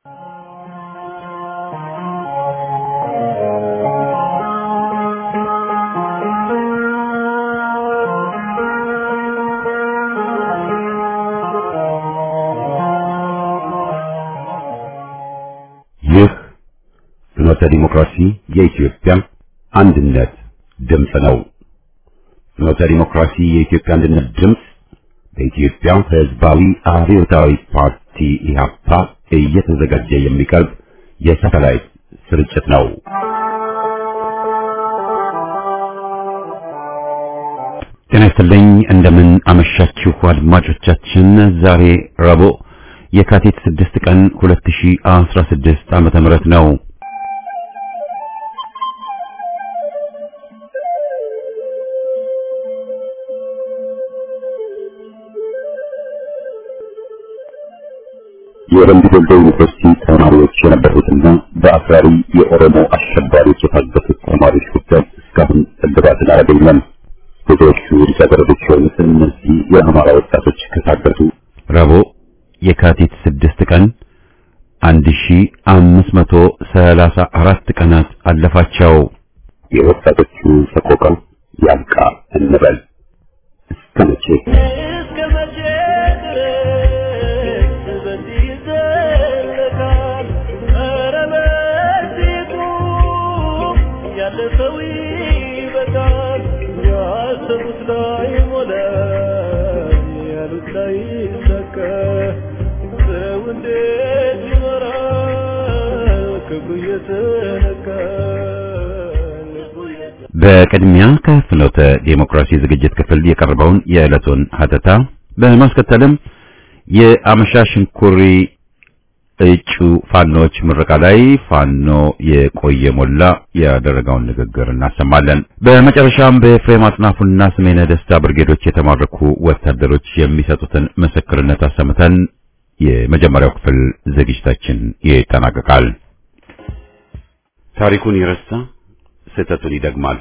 ይህ ፍኖተ ዲሞክራሲ የኢትዮጵያ አንድነት ድምፅ ነው። ፍኖተ ዲሞክራሲ የኢትዮጵያ አንድነት ድምፅ በኢትዮጵያ ሕዝባዊ አብዮታዊ ፓርቲ ኢህአፓ እየተዘጋጀ የሚቀርብ የሳተላይት ስርጭት ነው። ጤና ይስጥልኝ። እንደምን አመሻችሁ አድማጮቻችን። ዛሬ ረቡዕ የካቲት 6 ቀን 2016 ዓመተ ምህረት ነው። የወረንዲ ዶልዶ ዩኒቨርሲቲ ተማሪዎች የነበሩትና በአክራሪ የኦሮሞ አሸባሪዎች የታገቱት ተማሪዎች ጉዳይ እስካሁን እልባትን አላገኘም። ብዙዎቹ ልጃገረዶች የሆኑት እነዚህ የአማራ ወጣቶች ከታገቱ ረቡዕ የካቲት 6 ቀን 1534 ቀናት አለፋቸው። የወጣቶቹ ሰቆቃ ያብቃ እንበል። እስከ መቼ እስከ መቼ ድረስ በዚህ ይዘለቃል? ኧረ በዚሁ ያለፈው ይበቃል። ያሰቡት ላይ ሞላ፣ ያሉት ላይ ይሳካ። ሰው እንዴት ይኖራል? ክብሩ እየተነካ ልቡ እየተ በቅድሚያ ከፍኖተ ዴሞክራሲ ዝግጅት ክፍል የቀረበውን የዕለቱን ሀተታ በማስከተልም የአመሻሽ እንኩሪ እጩ ፋኖች ምረቃ ላይ ፋኖ የቆየ ሞላ ያደረገውን ንግግር እናሰማለን። በመጨረሻም በኤፍሬም አጥናፉና ስሜነ ደስታ ብርጌዶች የተማረኩ ወታደሮች የሚሰጡትን ምስክርነት አሰምተን የመጀመሪያው ክፍል ዝግጅታችን ይጠናቀቃል። ታሪኩን ይረሳ ስህተቱን ይደግማል።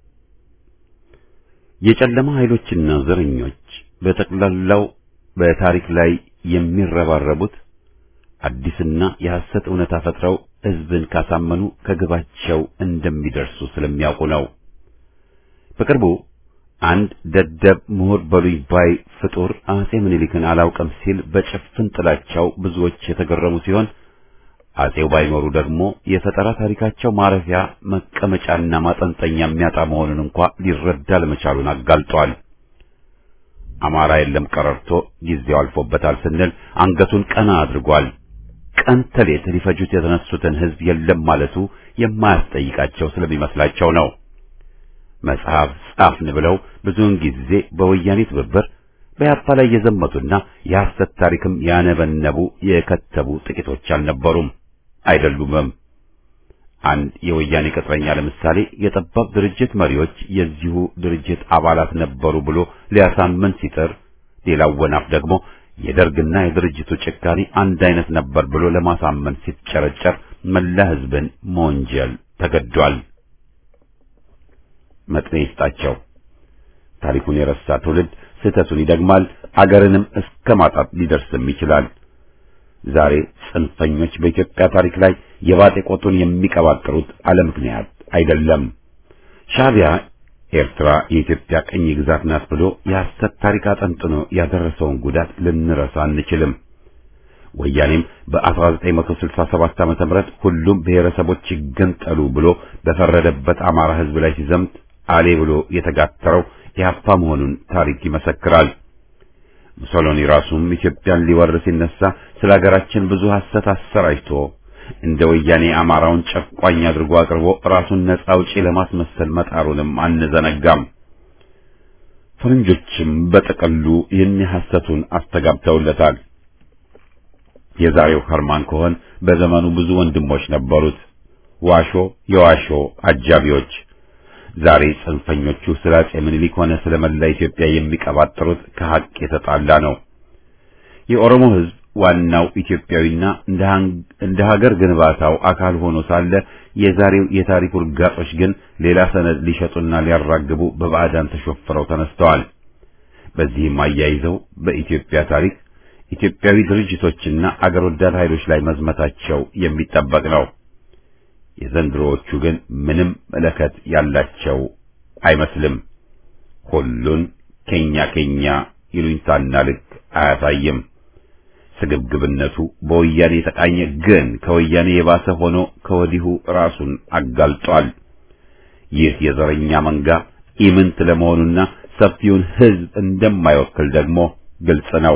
የጨለማ ኃይሎችና ዘረኞች በጠቅላላው በታሪክ ላይ የሚረባረቡት አዲስና የሐሰት እውነታ ፈጥረው ሕዝብን ካሳመኑ ከግባቸው እንደሚደርሱ ስለሚያውቁ ነው። በቅርቡ አንድ ደደብ ምሁር በሉኝ ባይ ፍጡር አጼ ምኒልክን አላውቅም ሲል በጭፍን ጥላቻው ብዙዎች የተገረሙ ሲሆን አጼው ባይኖሩ ደግሞ የፈጠራ ታሪካቸው ማረፊያ መቀመጫና ማጠንጠኛ የሚያጣ መሆኑን እንኳ ሊረዳ ለመቻሉን አጋልጧል። አማራ የለም ቀረርቶ ጊዜው አልፎበታል ስንል አንገቱን ቀና አድርጓል። ቀን ተሌት ሊፈጁት የተነሱትን ሕዝብ የለም ማለቱ የማያስጠይቃቸው ስለሚመስላቸው ነው። መጽሐፍ ጻፍን ብለው ብዙውን ጊዜ በወያኔ ትብብር በያፓ ላይ የዘመቱና የሐሰት ታሪክም ያነበነቡ የከተቡ ጥቂቶች አልነበሩም አይደሉምም። አንድ የወያኔ ቅጥረኛ ለምሳሌ የጠባብ ድርጅት መሪዎች የዚሁ ድርጅት አባላት ነበሩ ብሎ ሊያሳምን ሲጥር፣ ሌላው ወናፍ ደግሞ የደርግና የድርጅቱ ጭካኔ አንድ አይነት ነበር ብሎ ለማሳመን ሲጨረጨር መላ ሕዝብን መወንጀል ተገዷል። መጥኔ ይስጣቸው። ታሪኩን የረሳ ትውልድ ስህተቱን ይደግማል፣ አገርንም እስከ ማጣት ሊደርስም ይችላል። ዛሬ ጽንፈኞች በኢትዮጵያ ታሪክ ላይ የባጤ ቆጡን የሚቀባጥሩት አለ ምክንያት አይደለም። ሻዕቢያ ኤርትራ የኢትዮጵያ ቅኝ ግዛት ናት ብሎ የሐሰት ታሪክ አጠንጥኖ ያደረሰውን ጉዳት ልንረሳ አንችልም። ወያኔም በ1967 ዓመተ ምህረት ሁሉም ብሔረሰቦች ይገንጠሉ ብሎ በፈረደበት አማራ ሕዝብ ላይ ሲዘምት አሌ ብሎ የተጋተረው ኢህአፓ መሆኑን ታሪክ ይመሰክራል። ሙሶሎኒ ራሱም ኢትዮጵያን ሊወር ሲነሳ ስለ ሀገራችን ብዙ ሐሰት አሰራጭቶ እንደ ወያኔ አማራውን ጨቋኝ አድርጎ አቅርቦ ራሱን ነጻ አውጪ ለማስመሰል መጣሩንም አንዘነጋም። ፈረንጆችም በጥቅሉ ይህን ሐሰቱን አስተጋብተውለታል። የዛሬው ኸርማን ኮሆን በዘመኑ ብዙ ወንድሞች ነበሩት፣ ዋሾ የዋሾ አጃቢዎች። ዛሬ ጽንፈኞቹ ስለ አጼ ምኒልክ ሆነ ስለ መላ ኢትዮጵያ የሚቀባጥሩት ከሐቅ የተጣላ ነው። የኦሮሞ ሕዝብ ዋናው ኢትዮጵያዊና እንደ ሀገር ግንባታው አካል ሆኖ ሳለ የዛሬው የታሪክ ውርጋጦች ግን ሌላ ሰነድ ሊሸጡና ሊያራግቡ በባዕዳን ተሾፍረው ተነስተዋል። በዚህም አያይዘው በኢትዮጵያ ታሪክ ኢትዮጵያዊ ድርጅቶችና አገር ወዳድ ኃይሎች ላይ መዝመታቸው የሚጠበቅ ነው። የዘንድሮዎቹ ግን ምንም መለከት ያላቸው አይመስልም። ሁሉን ኬኛ ኬኛ ይሉኝታና ልክ አያሳይም። ስግብግብነቱ በወያኔ የተቃኘ ግን ከወያኔ የባሰ ሆኖ ከወዲሁ ራሱን አጋልጧል። ይህ የዘረኛ መንጋ ኢምንት ለመሆኑና ሰፊውን ሕዝብ እንደማይወክል ደግሞ ግልጽ ነው።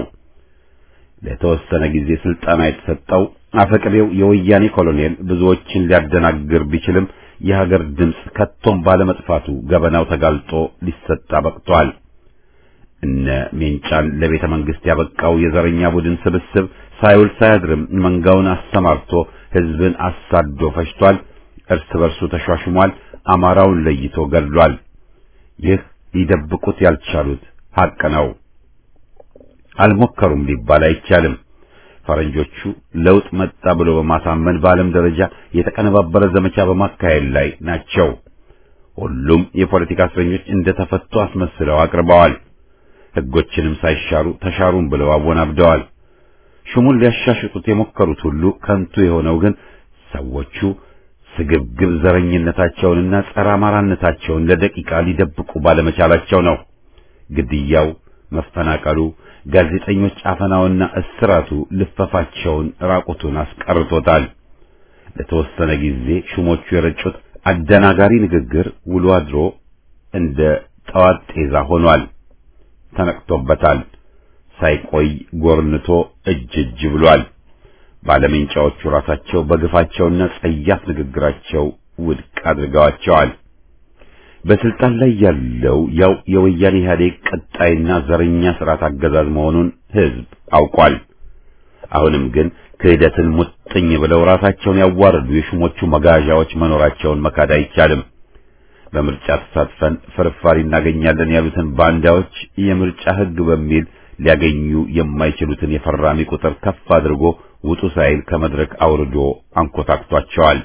ለተወሰነ ጊዜ ስልጠና የተሰጠው አፈቅሬው የወያኔ ኮሎኔል ብዙዎችን ሊያደናግር ቢችልም የሀገር ድምፅ ከቶም ባለመጥፋቱ ገበናው ተጋልጦ ሊሰጣ በቅቷል። እነ ሜንጫን ለቤተ መንግስት ያበቃው የዘረኛ ቡድን ስብስብ ሳይውል ሳያድርም መንጋውን አሰማርቶ ሕዝብን አሳዶ ፈጅቷል። እርስ በርሱ ተሿሽሟል። አማራውን ለይቶ ገድሏል። ይህ ሊደብቁት ያልቻሉት ሐቅ ነው። አልሞከሩም ሊባል አይቻልም። ፈረንጆቹ ለውጥ መጣ ብሎ በማሳመን በዓለም ደረጃ የተቀነባበረ ዘመቻ በማካሄድ ላይ ናቸው። ሁሉም የፖለቲካ እስረኞች እንደተፈቱ አስመስለው አቅርበዋል። ሕጎችንም ሳይሻሩ ተሻሩም ብለው አወናብደዋል። ሹሙን ሊያሻሽጡት የሞከሩት ሁሉ ከንቱ የሆነው ግን ሰዎቹ ስግብግብ ዘረኝነታቸውንና ጸረ አማራነታቸውን ለደቂቃ ሊደብቁ ባለመቻላቸው ነው። ግድያው፣ መፈናቀሉ፣ ጋዜጠኞች አፈናውና እስራቱ ልፈፋቸውን ራቁቱን አስቀርቶታል። ለተወሰነ ጊዜ ሹሞቹ የረጩት አደናጋሪ ንግግር ውሎ አድሮ እንደ ጠዋት ጤዛ ሆኗል። ተነቅቶበታል። ሳይቆይ ጎርንቶ እጅ እጅ ብሏል። ባለሜንጫዎቹ ራሳቸው በግፋቸውና ጸያፍ ንግግራቸው ውድቅ አድርገዋቸዋል። በስልጣን ላይ ያለው ያው የወያኔ ኢህአዴግ ቀጣይና ዘረኛ ስርዓት አገዛዝ መሆኑን ሕዝብ አውቋል። አሁንም ግን ክህደትን ሙጥኝ ብለው ራሳቸውን ያዋረዱ የሹሞቹ መጋዣዎች መኖራቸውን መካድ አይቻልም። በምርጫ ተሳትፈን ፍርፋሪ እናገኛለን ያሉትን ባንዳዎች የምርጫ ሕግ በሚል ሊያገኙ የማይችሉትን የፈራሚ ቁጥር ከፍ አድርጎ ውጡ ሳይል ከመድረክ አውርዶ አንኮታክቷቸዋል።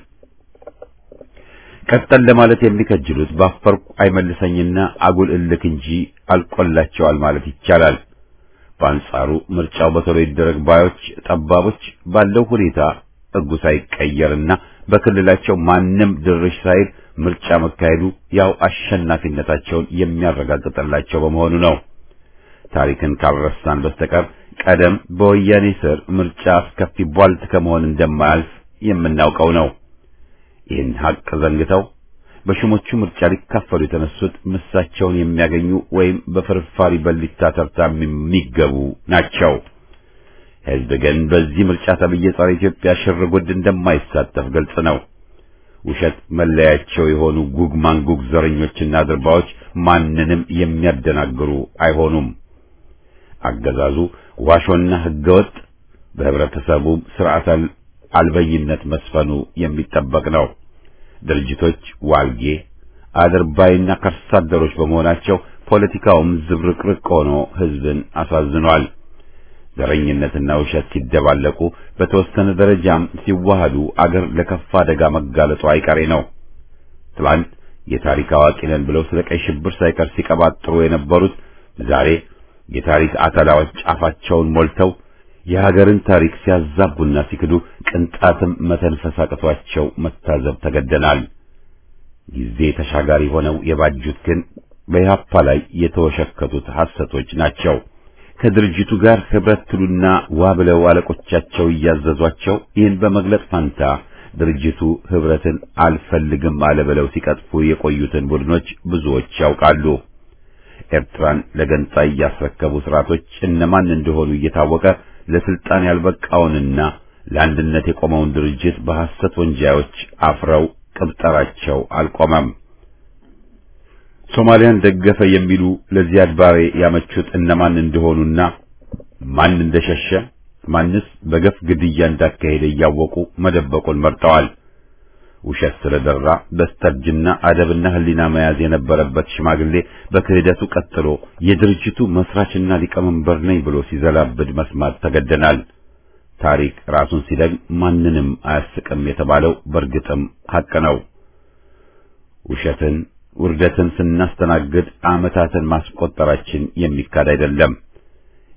ቀጠል ለማለት የሚከጅሉት ባፈርኩ አይመልሰኝና አጉል እልክ እንጂ አልቆላቸዋል ማለት ይቻላል። በአንጻሩ ምርጫው በቶሎ ይደረግ ባዮች ጠባቦች ባለው ሁኔታ ሕጉ ሳይቀየርና በክልላቸው ማንም ድርሽ ሳይል ምርጫ መካሄዱ ያው አሸናፊነታቸውን የሚያረጋግጥላቸው በመሆኑ ነው። ታሪክን ካልረሳን በስተቀር ቀደም በወያኔ ስር ምርጫ አስከፊ ቧልት ከመሆን እንደማያልፍ የምናውቀው ነው። ይህን ሀቅ ዘንግተው በሹሞቹ ምርጫ ሊካፈሉ የተነሱት ምሳቸውን የሚያገኙ ወይም በፍርፋሪ በሊታ ተርታ የሚገቡ ናቸው። ሕዝብ ግን በዚህ ምርጫ ተብዬ ጸረ ኢትዮጵያ ሽርጉድ እንደማይሳተፍ ግልጽ ነው። ውሸት መለያቸው የሆኑ ጉግ ማንጉግ ዘረኞችና ድርባዎች ማንንም የሚያደናግሩ አይሆኑም። አገዛዙ ዋሾና ሕገወጥ በህብረተሰቡ ስርዓት አልበኝነት መስፈኑ የሚጠበቅ ነው። ድርጅቶች ዋልጌ አድርባይና ከርሳ አደሮች በመሆናቸው ፖለቲካውም ዝብርቅርቅ ሆኖ ሕዝብን አሳዝኗል። ዘረኝነትና ውሸት ሲደባለቁ በተወሰነ ደረጃም ሲዋሃዱ አገር ለከፋ አደጋ መጋለጡ አይቀሬ ነው። ትላንት የታሪክ አዋቂ ነን ብለው ስለ ቀይ ሽብር ሳይቀር ሲቀባጥሩ የነበሩት ዛሬ የታሪክ አተላዎች አፋቸውን ሞልተው የሀገርን ታሪክ ሲያዛቡና ሲክዱ ቅንጣትም መተንፈስ አቅቷቸው መታዘብ ተገደናል። ጊዜ ተሻጋሪ ሆነው የባጁት ግን በኢህአፓ ላይ የተወሸከቱት ሐሰቶች ናቸው። ከድርጅቱ ጋር ህብረት ትሉና ዋ ብለው አለቆቻቸው እያዘዟቸው ይህን በመግለጽ ፋንታ ድርጅቱ ህብረትን አልፈልግም አለ ብለው ሲቀጥፉ የቆዩትን ቡድኖች ብዙዎች ያውቃሉ። ኤርትራን ለገንጣይ ያስረከቡ ስርዓቶች እነማን እንደሆኑ እየታወቀ ለስልጣን ያልበቃውንና ለአንድነት የቆመውን ድርጅት በሐሰት ወንጃዮች አፍረው ቅብጠራቸው አልቆመም። ሶማሊያን ደገፈ የሚሉ ለዚያድ ባሬ ያመቹት እነማን እንደሆኑና ማን እንደሸሸ ማንስ በገፍ ግድያ እንዳካሄደ እያወቁ መደበቁን መርጠዋል። ውሸት ስለደራ በስተርጅና አደብና ሕሊና መያዝ የነበረበት ሽማግሌ በክህደቱ ቀጥሎ የድርጅቱ መስራችና ሊቀመንበር ነኝ ብሎ ሲዘላብድ መስማት ተገደናል። ታሪክ ራሱን ሲደግም ማንንም አያስቅም የተባለው በእርግጥም ሐቅ ነው። ውሸትን፣ ውርደትን ስናስተናግድ ዓመታትን ማስቆጠራችን የሚካድ አይደለም።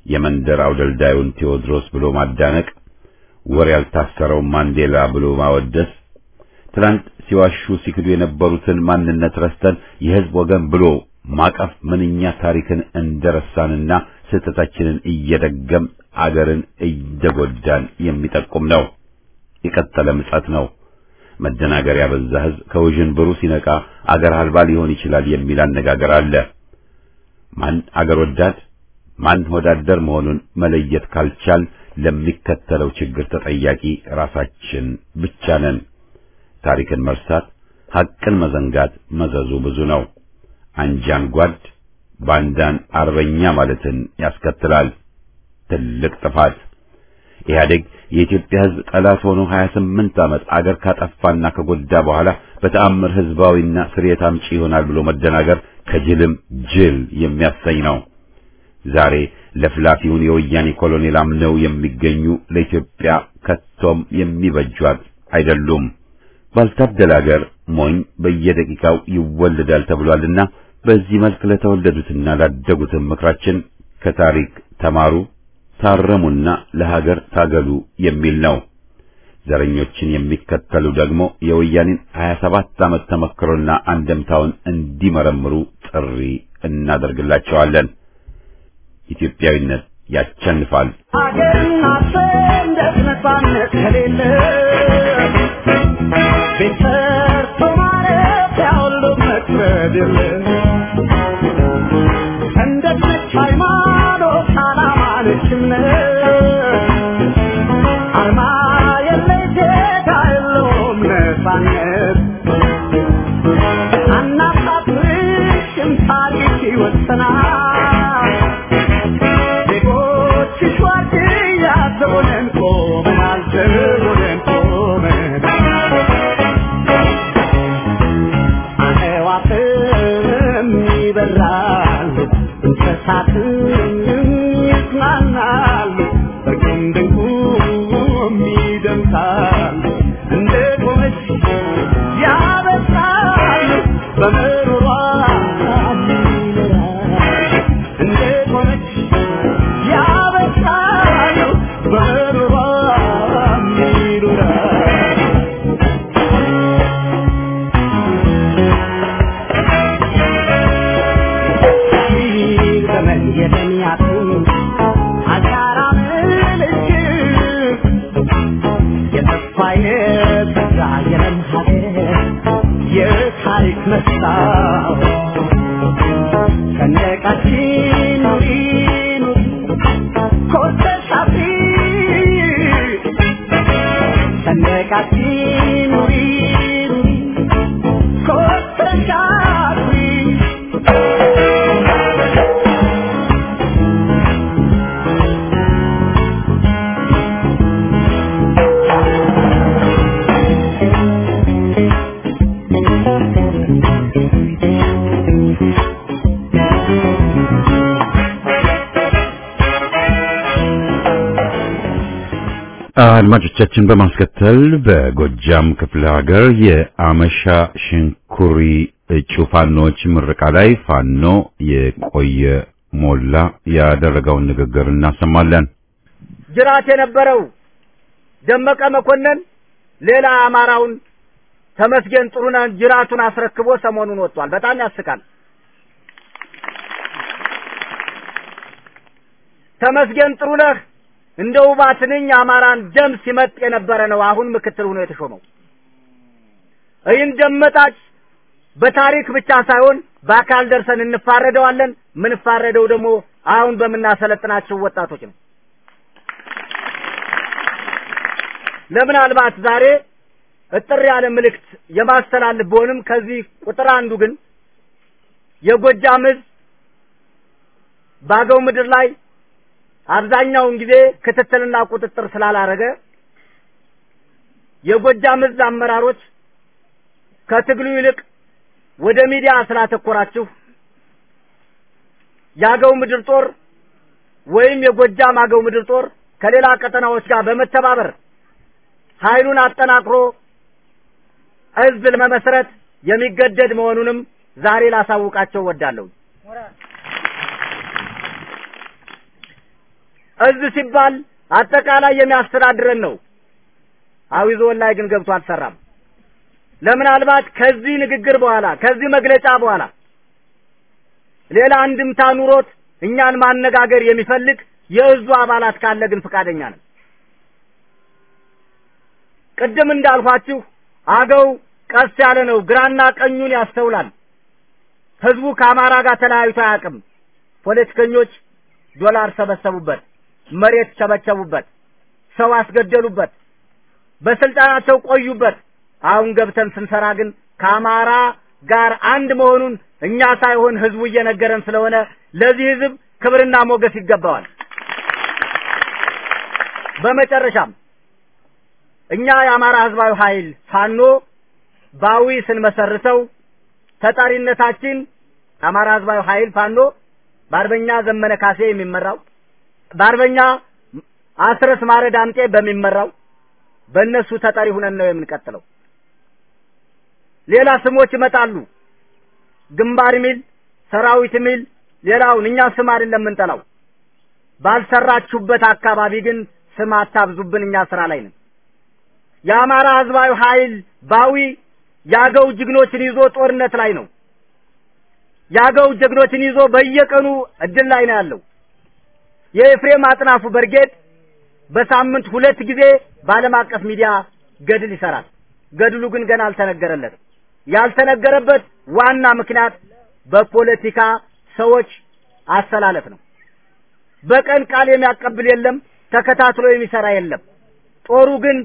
የመንደር አውደልዳዩን ቴዎድሮስ ብሎ ማዳነቅ፣ ወር ያልታሰረውን ማንዴላ ብሎ ማወደስ፣ ትላንት ሲዋሹ ሲክዱ የነበሩትን ማንነት ረስተን የሕዝብ ወገን ብሎ ማቀፍ ምንኛ ታሪክን እንደረሳንና ስህተታችንን እየደገም አገርን እየጎዳን የሚጠቁም ነው። የቀጠለ ምጸት ነው። መደናገር ያበዛ ሕዝብ ከውዥንብሩ ሲነቃ አገር አልባ ሊሆን ይችላል የሚል አነጋገር አለ። ማን አገር ወዳድ ማን ወዳደር መሆኑን መለየት ካልቻል ለሚከተለው ችግር ተጠያቂ ራሳችን ብቻ ነን። ታሪክን መርሳት፣ ሐቅን መዘንጋት መዘዙ ብዙ ነው። አንጃን ጓድ፣ ባንዳን አርበኛ ማለትን ያስከትላል። ትልቅ ጥፋት። ኢህአዴግ የኢትዮጵያ ሕዝብ ጠላት ሆኖ 28 ዓመት አገር ካጠፋና ከጎዳ በኋላ በተአምር ሕዝባዊና ስርየት አምጪ ይሆናል ብሎ መደናገር ከጅልም ጅል የሚያሰኝ ነው። ዛሬ ለፍላፊውን የወያኔ ኮሎኔል አምነው የሚገኙ ለኢትዮጵያ ከቶም የሚበጇት አይደሉም። ባልታደለ አገር ሞኝ በየደቂቃው ይወለዳል ተብሏልና በዚህ መልክ ለተወለዱትና ላደጉትም ምክራችን ከታሪክ ተማሩ፣ ታረሙና ለሀገር ታገሉ የሚል ነው። ዘረኞችን የሚከተሉ ደግሞ የወያኔን 27 ዓመት ተመክሮና አንደምታውን እንዲመረምሩ ጥሪ እናደርግላቸዋለን። ኢትዮጵያዊነት ያቸንፋል። ሀገርና ሰንደቅ ነፃነት ከሌለ ቤት ሰርቶ ማረፊያ ሁሉ መክበድ የለ ሰንደቅ ነች ሃይማኖት፣ ዓላማ ነች እምነት አርማ የለሽ ዜጋ የለውም ነፃነት አናሳፍርሽም ታሪክ ይወሰናል ዜጎችሽ ዋርድያ ዘቦነን ቆመናል ዘቦነን ቆመናል አዕዋፍም ይበራሉ እንስሳትም ይዝናናሉ በቁም ድንቁም ይደምሳሉ እንደ ቆመች ያበሳሉ በምሮሯ ይኖራሉ እንደ ቆመች ያበሳሉ በምሮሯ ይኖራሉ ዘመን የደሚያቱ አሻራ ምልክት የተስፋ የተስፋ የለም ሀገር የታሪክ መስታወት ሰንደቃችን ኑሪ ኑሪ ኮርተሽ አፍሪ ሰንደቃችን ኑሪ ኑሪ ኮርተሽ አፍሪ አድማጮቻችን በማስከተል በጎጃም ክፍለ ሀገር የአመሻ ሽንኩሪ እጩ ፋኖች ምረቃ ላይ ፋኖ የቆየ ሞላ ያደረገውን ንግግር እናሰማለን። ጅራት የነበረው ደመቀ መኮንን ሌላ አማራውን ተመስገን ጥሩነህን ጅራቱን አስረክቦ ሰሞኑን ወጥቷል። በጣም ያስቃል። ተመስገን ጥሩነህ እንደ ውባ ትንኝ አማራን ደም ሲመጥ የነበረ ነው። አሁን ምክትል ሆኖ የተሾመው ይህን ደመጣጭ በታሪክ ብቻ ሳይሆን በአካል ደርሰን እንፋረደዋለን። ምንፋረደው ደግሞ አሁን በምናሰለጥናቸው ወጣቶች ነው። ለምናልባት ዛሬ እጥር ያለ ምልክት የማስተላልፍ ቢሆንም ከዚህ ቁጥር አንዱ ግን የጎጃም ሕዝብ በአገው ምድር ላይ አብዛኛውን ጊዜ ክትትልና ቁጥጥር ስላላረገ የጎጃም ሕዝብ አመራሮች ከትግሉ ይልቅ ወደ ሚዲያ ስላተኮራችሁ የአገው ምድር ጦር ወይም የጎጃም አገው ምድር ጦር ከሌላ ቀጠናዎች ጋር በመተባበር ኃይሉን አጠናክሮ ሕዝብ ለመመስረት የሚገደድ መሆኑንም ዛሬ ላሳውቃቸው ወዳለሁ። እዝ ሲባል አጠቃላይ የሚያስተዳድረን ነው። አዊ ዞን ላይ ግን ገብቶ አልሰራም። ለምናልባት ከዚህ ንግግር በኋላ ከዚህ መግለጫ በኋላ ሌላ አንድምታ ኑሮት እኛን ማነጋገር የሚፈልግ የእዙ አባላት ካለ ግን ፈቃደኛ ነን። ቅድም እንዳልኳችሁ አገው ቀስ ያለ ነው፣ ግራና ቀኙን ያስተውላል። ህዝቡ ከአማራ ጋር ተለያይቶ አያውቅም። ፖለቲከኞች ዶላር ሰበሰቡበት፣ መሬት ቸበቸቡበት፣ ሰው አስገደሉበት፣ በስልጣናቸው ቆዩበት። አሁን ገብተን ስንሰራ ግን ከአማራ ጋር አንድ መሆኑን እኛ ሳይሆን ህዝቡ እየነገረን ስለሆነ ለዚህ ህዝብ ክብርና ሞገስ ይገባዋል። በመጨረሻም እኛ የአማራ ህዝባዊ ኃይል ፋኖ ባዊ ስንመሰርተው ተጠሪነታችን የአማራ ህዝባዊ ኃይል ፋኖ በአርበኛ ዘመነ ካሴ የሚመራው በአርበኛ አስረስ ማረ ዳምጤ በሚመራው በእነሱ ተጠሪ ሁነን ነው የምንቀጥለው። ሌላ ስሞች ይመጣሉ። ግንባር ሚል፣ ሰራዊት ሚል፣ ሌላውን እኛ ስም አይደለም የምንጠላው። ባልሰራችሁበት አካባቢ ግን ስም አታብዙብን። እኛ ስራ ላይ ነን። የአማራ ህዝባዊ ኃይል ባዊ ያገው ጀግኖችን ይዞ ጦርነት ላይ ነው። ያገው ጀግኖችን ይዞ በየቀኑ እድል ላይ ነው ያለው። የኤፍሬም አጥናፉ ብርጌድ በሳምንት ሁለት ጊዜ በዓለም አቀፍ ሚዲያ ገድል ይሰራል። ገድሉ ግን ገና አልተነገረለትም። ያልተነገረበት ዋና ምክንያት በፖለቲካ ሰዎች አሰላለፍ ነው። በቀን ቃል የሚያቀብል የለም፣ ተከታትሎ የሚሰራ የለም። ጦሩ ግን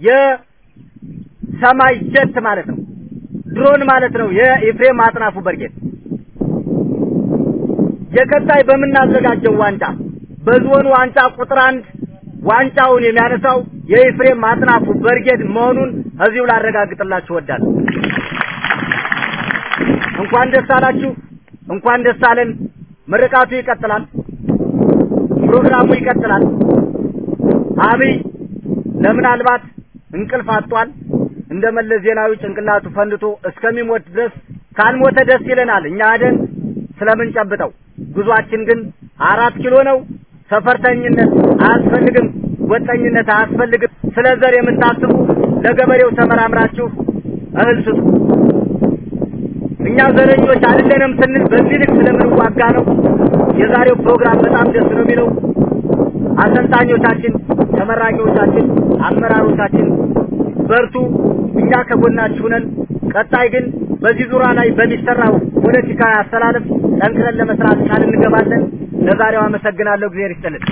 የሰማይ ጀት ማለት ነው፣ ድሮን ማለት ነው። የኤፍሬም አጥናፉ ብርጌድ የቀጣይ በምናዘጋጀው ዋንጫ በዞኑ ዋንጫ ቁጥር አንድ ዋንጫውን የሚያነሳው የኤፍሬም አጥናፉ ብርጌድ መሆኑን እዚሁ ላረጋግጥላችሁ እወዳለሁ። እንኳን ደስ አላችሁ፣ እንኳን ደስ አለን። ምርቃቱ ይቀጥላል፣ ፕሮግራሙ ይቀጥላል። አብይ ለምናልባት እንቅልፍ አጥቷል። እንደ መለስ ዜናዊ ጭንቅላቱ ፈንድቶ እስከሚሞት ድረስ ካልሞተ ደስ ይለናል። እኛ አደን ስለምንጨብጠው ጉዟችን ግን አራት ኪሎ ነው። ሰፈርተኝነት አያስፈልግም፣ ወጠኝነት አያስፈልግም። ስለ ዘር የምታስቡ ለገበሬው ተመራምራችሁ እህል ስጡ። እኛ ዘረኞች አይደለንም ስንል በዚህ ልክ ስለምንዋጋ ነው። የዛሬው ፕሮግራም በጣም ደስ ነው የሚለው። አሰልጣኞቻችን፣ ተመራቂዎቻችን፣ አመራሮቻችን በርቱ፣ እኛ ከጎናችሁ ነን። ቀጣይ ግን በዚህ ዙሪያ ላይ በሚሰራው ፖለቲካዊ አስተላለፍ ጠንክረን ለመስራት ቃል እንገባለን። ለዛሬው አመሰግናለሁ። እግዚአብሔር ይስጥልን።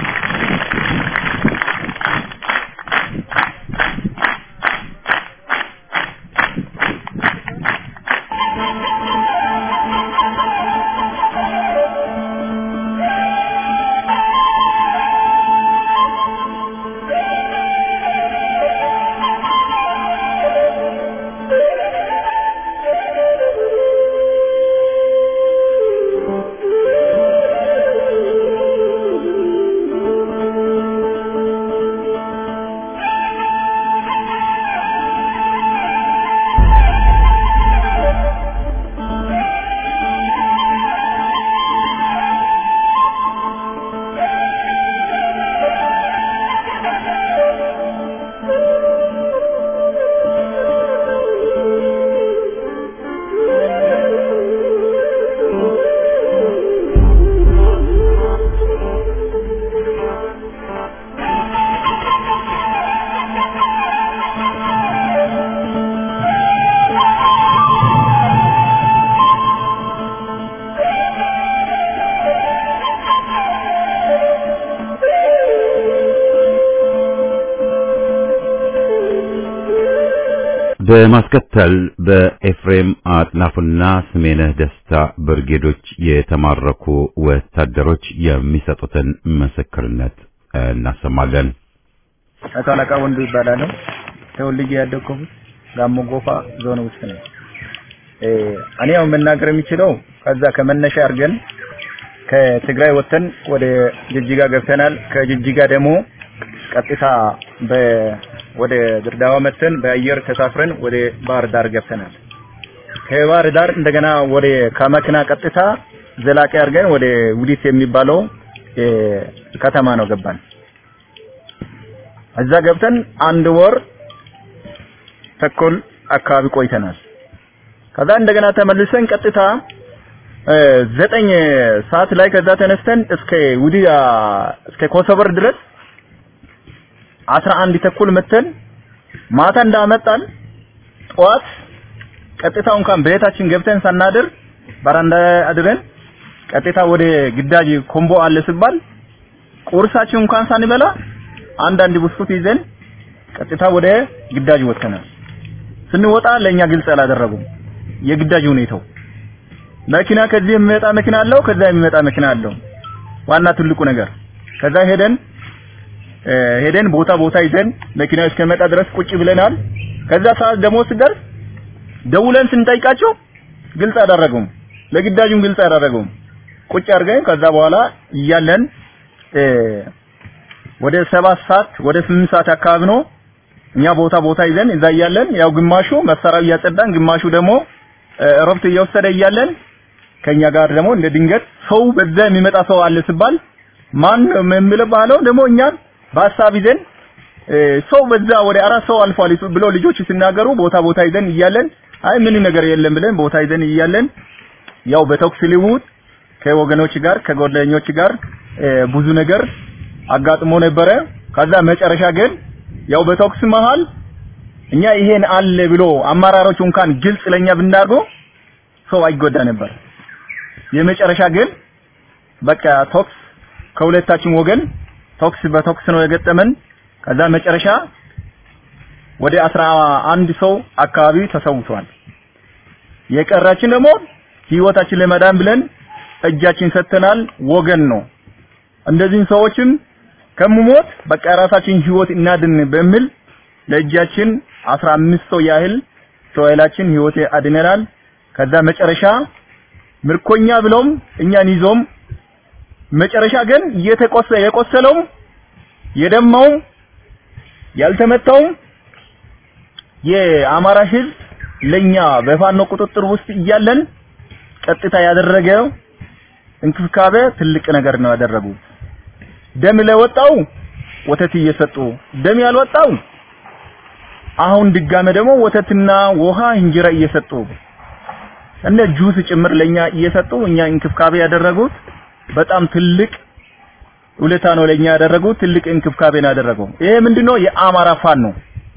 በማስከተል በኤፍሬም አጥናፉና ስሜነህ ደስታ ብርጌዶች የተማረኩ ወታደሮች የሚሰጡትን ምስክርነት እናሰማለን። አቶ አለቃ ወንዱ ይባላለሁ። ተወልጄ ያደግኩት ጋሞ ጎፋ ዞን ውስጥ ነው። እኔ ያው መናገር የሚችለው ከዛ ከመነሻ አድርገን ከትግራይ ወጥተን ወደ ጅጅጋ ገብተናል። ከጅጅጋ ደግሞ ቀጥታ በ ወደ ድሬዳዋ መተን በአየር ተሳፍረን ወደ ባህር ዳር ገብተናል። ከባህር ዳር እንደገና ወደ ከመኪና ቀጥታ ዘላቂ አድርገን ወደ ውዲት የሚባለው እ፣ ከተማ ነው ገባን። እዛ ገብተን አንድ ወር ተኩል አካባቢ ቆይተናል። ከዛ እንደገና ተመልሰን ቀጥታ እ፣ ዘጠኝ ሰዓት ላይ ከዛ ተነስተን እስከ ውዲያ እስከ ኮሶበር ድረስ አስራ አንድ ተኩል መተን ማታ እንዳመጣን ጠዋት ቀጥታ እንኳን ቤታችን ገብተን ሳናድር በረንዳ አድረን ቀጥታ ወደ ግዳጅ ኮምቦ አለ ሲባል ቁርሳችን እንኳን ሳንበላ አንዳንድ ብስኩት ይዘን ቀጥታ ወደ ግዳጅ ወጥተናል። ስንወጣ ለኛ ግልጽ አላደረጉም የግዳጅ ሁኔታው። መኪና ከዚህ የሚመጣ መኪና አለው፣ ከዛ የሚመጣ መኪና አለው። ዋና ትልቁ ነገር ከዛ ሄደን እ፣ ሄደን ቦታ ቦታ ይዘን መኪናው እስከመጣ ድረስ ቁጭ ብለናል። ከዛ ሰዓት ደግሞ ስደርስ ደውለን ስንጠይቃቸው ግልጽ አደረጉም፣ ለግዳጁም ግልጽ አደረጉም። ቁጭ አድርገን ከዛ በኋላ እያለን እ፣ ወደ ሰባት ሰዓት ወደ ስምንት ሰዓት አካባቢ ነው እኛ ቦታ ቦታ ይዘን እዛ እያለን ያው ግማሹ መሳሪያው እያጸዳን ግማሹ ደግሞ እ፣ እረፍት እየወሰደ እያለን ከኛ ጋር ደግሞ እንደ ድንገት ሰው በዛ የሚመጣ ሰው አለ ሲባል ማን የሚለው ባለው ደግሞ እኛን በሀሳብ ይዘን እ፣ ሰው በዛ ወደ አራት ሰው አልፏል ብሎ ልጆች ሲናገሩ ቦታ ቦታ ይዘን እያለን አይ ምን ነገር የለም ብለን ቦታ ይዘን እያለን ያው በተኩስ ልውውጥ ከወገኖች ጋር ከጓደኞች ጋር እ፣ ብዙ ነገር አጋጥሞ ነበረ። ከዛ መጨረሻ ግን ያው በተኩስ መሃል እኛ ይሄን አለ ብሎ አመራሮቹ እንኳን ግልጽ ለኛ ብናርገው ሰው አይጎዳ ነበር። የመጨረሻ ግን በቃ ተኩስ ከሁለታችን ወገን ተኩስ በተኩስ ነው የገጠመን። ከዛ መጨረሻ ወደ አስራ አንድ ሰው አካባቢ ተሰውቷል። የቀራችን ደግሞ ህይወታችን ለመዳን ብለን እጃችን ሰጥተናል። ወገን ነው እንደዚህን ሰዎችም ከምሞት በቃ ራሳችን ህይወት እናድን በሚል ለእጃችን አስራ አምስት ሰው ያህል እስራኤላችን ህይወት አድነናል። ከዛ መጨረሻ ምርኮኛ ብለውም እኛን ይዞም መጨረሻ ግን እየተቆሰ የቆሰለውም የደማውም ያልተመታውም የአማራ ህዝብ ለኛ በፋኖ ቁጥጥር ውስጥ እያለን ቀጥታ ያደረገው እንክብካቤ ትልቅ ነገር ነው ያደረጉት። ደም ለወጣው ወተት እየሰጡ ደም ያልወጣው አሁን ድጋሜ ደግሞ ወተትና ውሃ እንጀራ እየሰጡ እነ ጁስ ጭምር ለኛ እየሰጡ እኛ እንክብካቤ ያደረጉት በጣም ትልቅ ውለታ ነው ለኛ ያደረጉት። ትልቅ እንክብካቤ ነው ያደረገው። ይሄ ምንድነው? የአማራ ፋኖ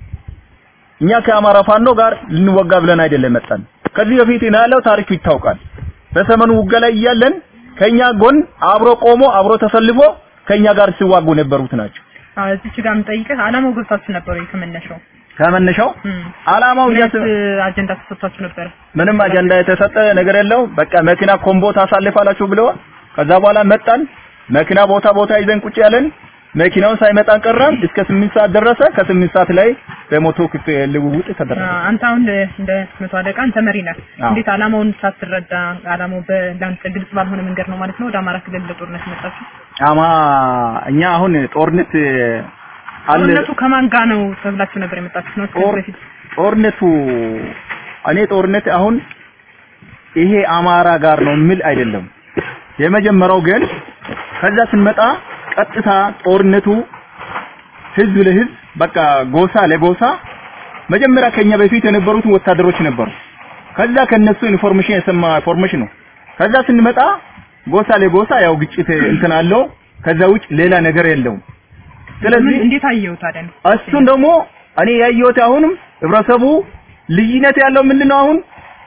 እኛ ከአማራ ፋኖ ጋር ልንወጋ ብለን አይደለም መጣን። ከዚህ በፊት ነው ያለው ታሪኩ ይታወቃል። በሰመኑ ውጋ ላይ እያለን ከኛ ጎን አብሮ ቆሞ አብሮ ተሰልፎ ከኛ ጋር ሲዋጉ ነበሩት ናቸው። አዎ እዚች ጋር የምጠይቅህ አላማው ገብታችሁ ነበር ወይ ከመነሻው? ከመነሻው እም። አላማው ምን እያስ አይነት አጀንዳ ተሰጥቷችሁ ነበር? ምንም አጀንዳ የተሰጠ ነገር የለው። በቃ መኪና ኮምቦ ታሳልፋላችሁ ብለዋል። ከዛ በኋላ መጣን። መኪና ቦታ ቦታ ይዘን ቁጭ ያለን መኪናውን ሳይመጣ ቀረም። እስከ ስምንት ሰዓት ደረሰ። ከስምንት ሰዓት ላይ በሞቶ ክት ልውውጥ ተደረገ። አዎ፣ አንተ አሁን እንደ መቶ አለቃ አንተ መሪ ነህ። አዎ። እንዴት አላማውን ሳትረዳ አላማው በላንተ ግልጽ ባልሆነ መንገድ ነው ማለት ነው ወደ አማራ ክልል ለጦርነት መጣችሁ? አማ እኛ አሁን ጦርነት አለ ጦርነቱ ከማን ጋር ነው ተብላችሁ ነበር የመጣችሁት ነው ከዚህ ጦር በፊት? ጦርነቱ እኔ ጦርነት አሁን ይሄ አማራ ጋር ነው የሚል አይደለም። የመጀመሪያው ግን ከዛ ስንመጣ ቀጥታ ጦርነቱ ህዝብ ለህዝብ በቃ ጎሳ ለጎሳ መጀመሪያ ከኛ በፊት የነበሩት ወታደሮች ነበሩ። ከዛ ከነሱ ኢንፎርሜሽን የሰማ ኢንፎርሜሽን ነው። ከዛ ስንመጣ ጎሳ ለጎሳ ያው ግጭት እንትን አለው። ከዛ ውጭ ሌላ ነገር የለውም። ስለዚህ ምን- እንዴት አየው ታዲያ? እሱን ደግሞ እኔ ያየሁት አሁንም ህብረተሰቡ ልዩነት ያለው ምንድነው? አሁን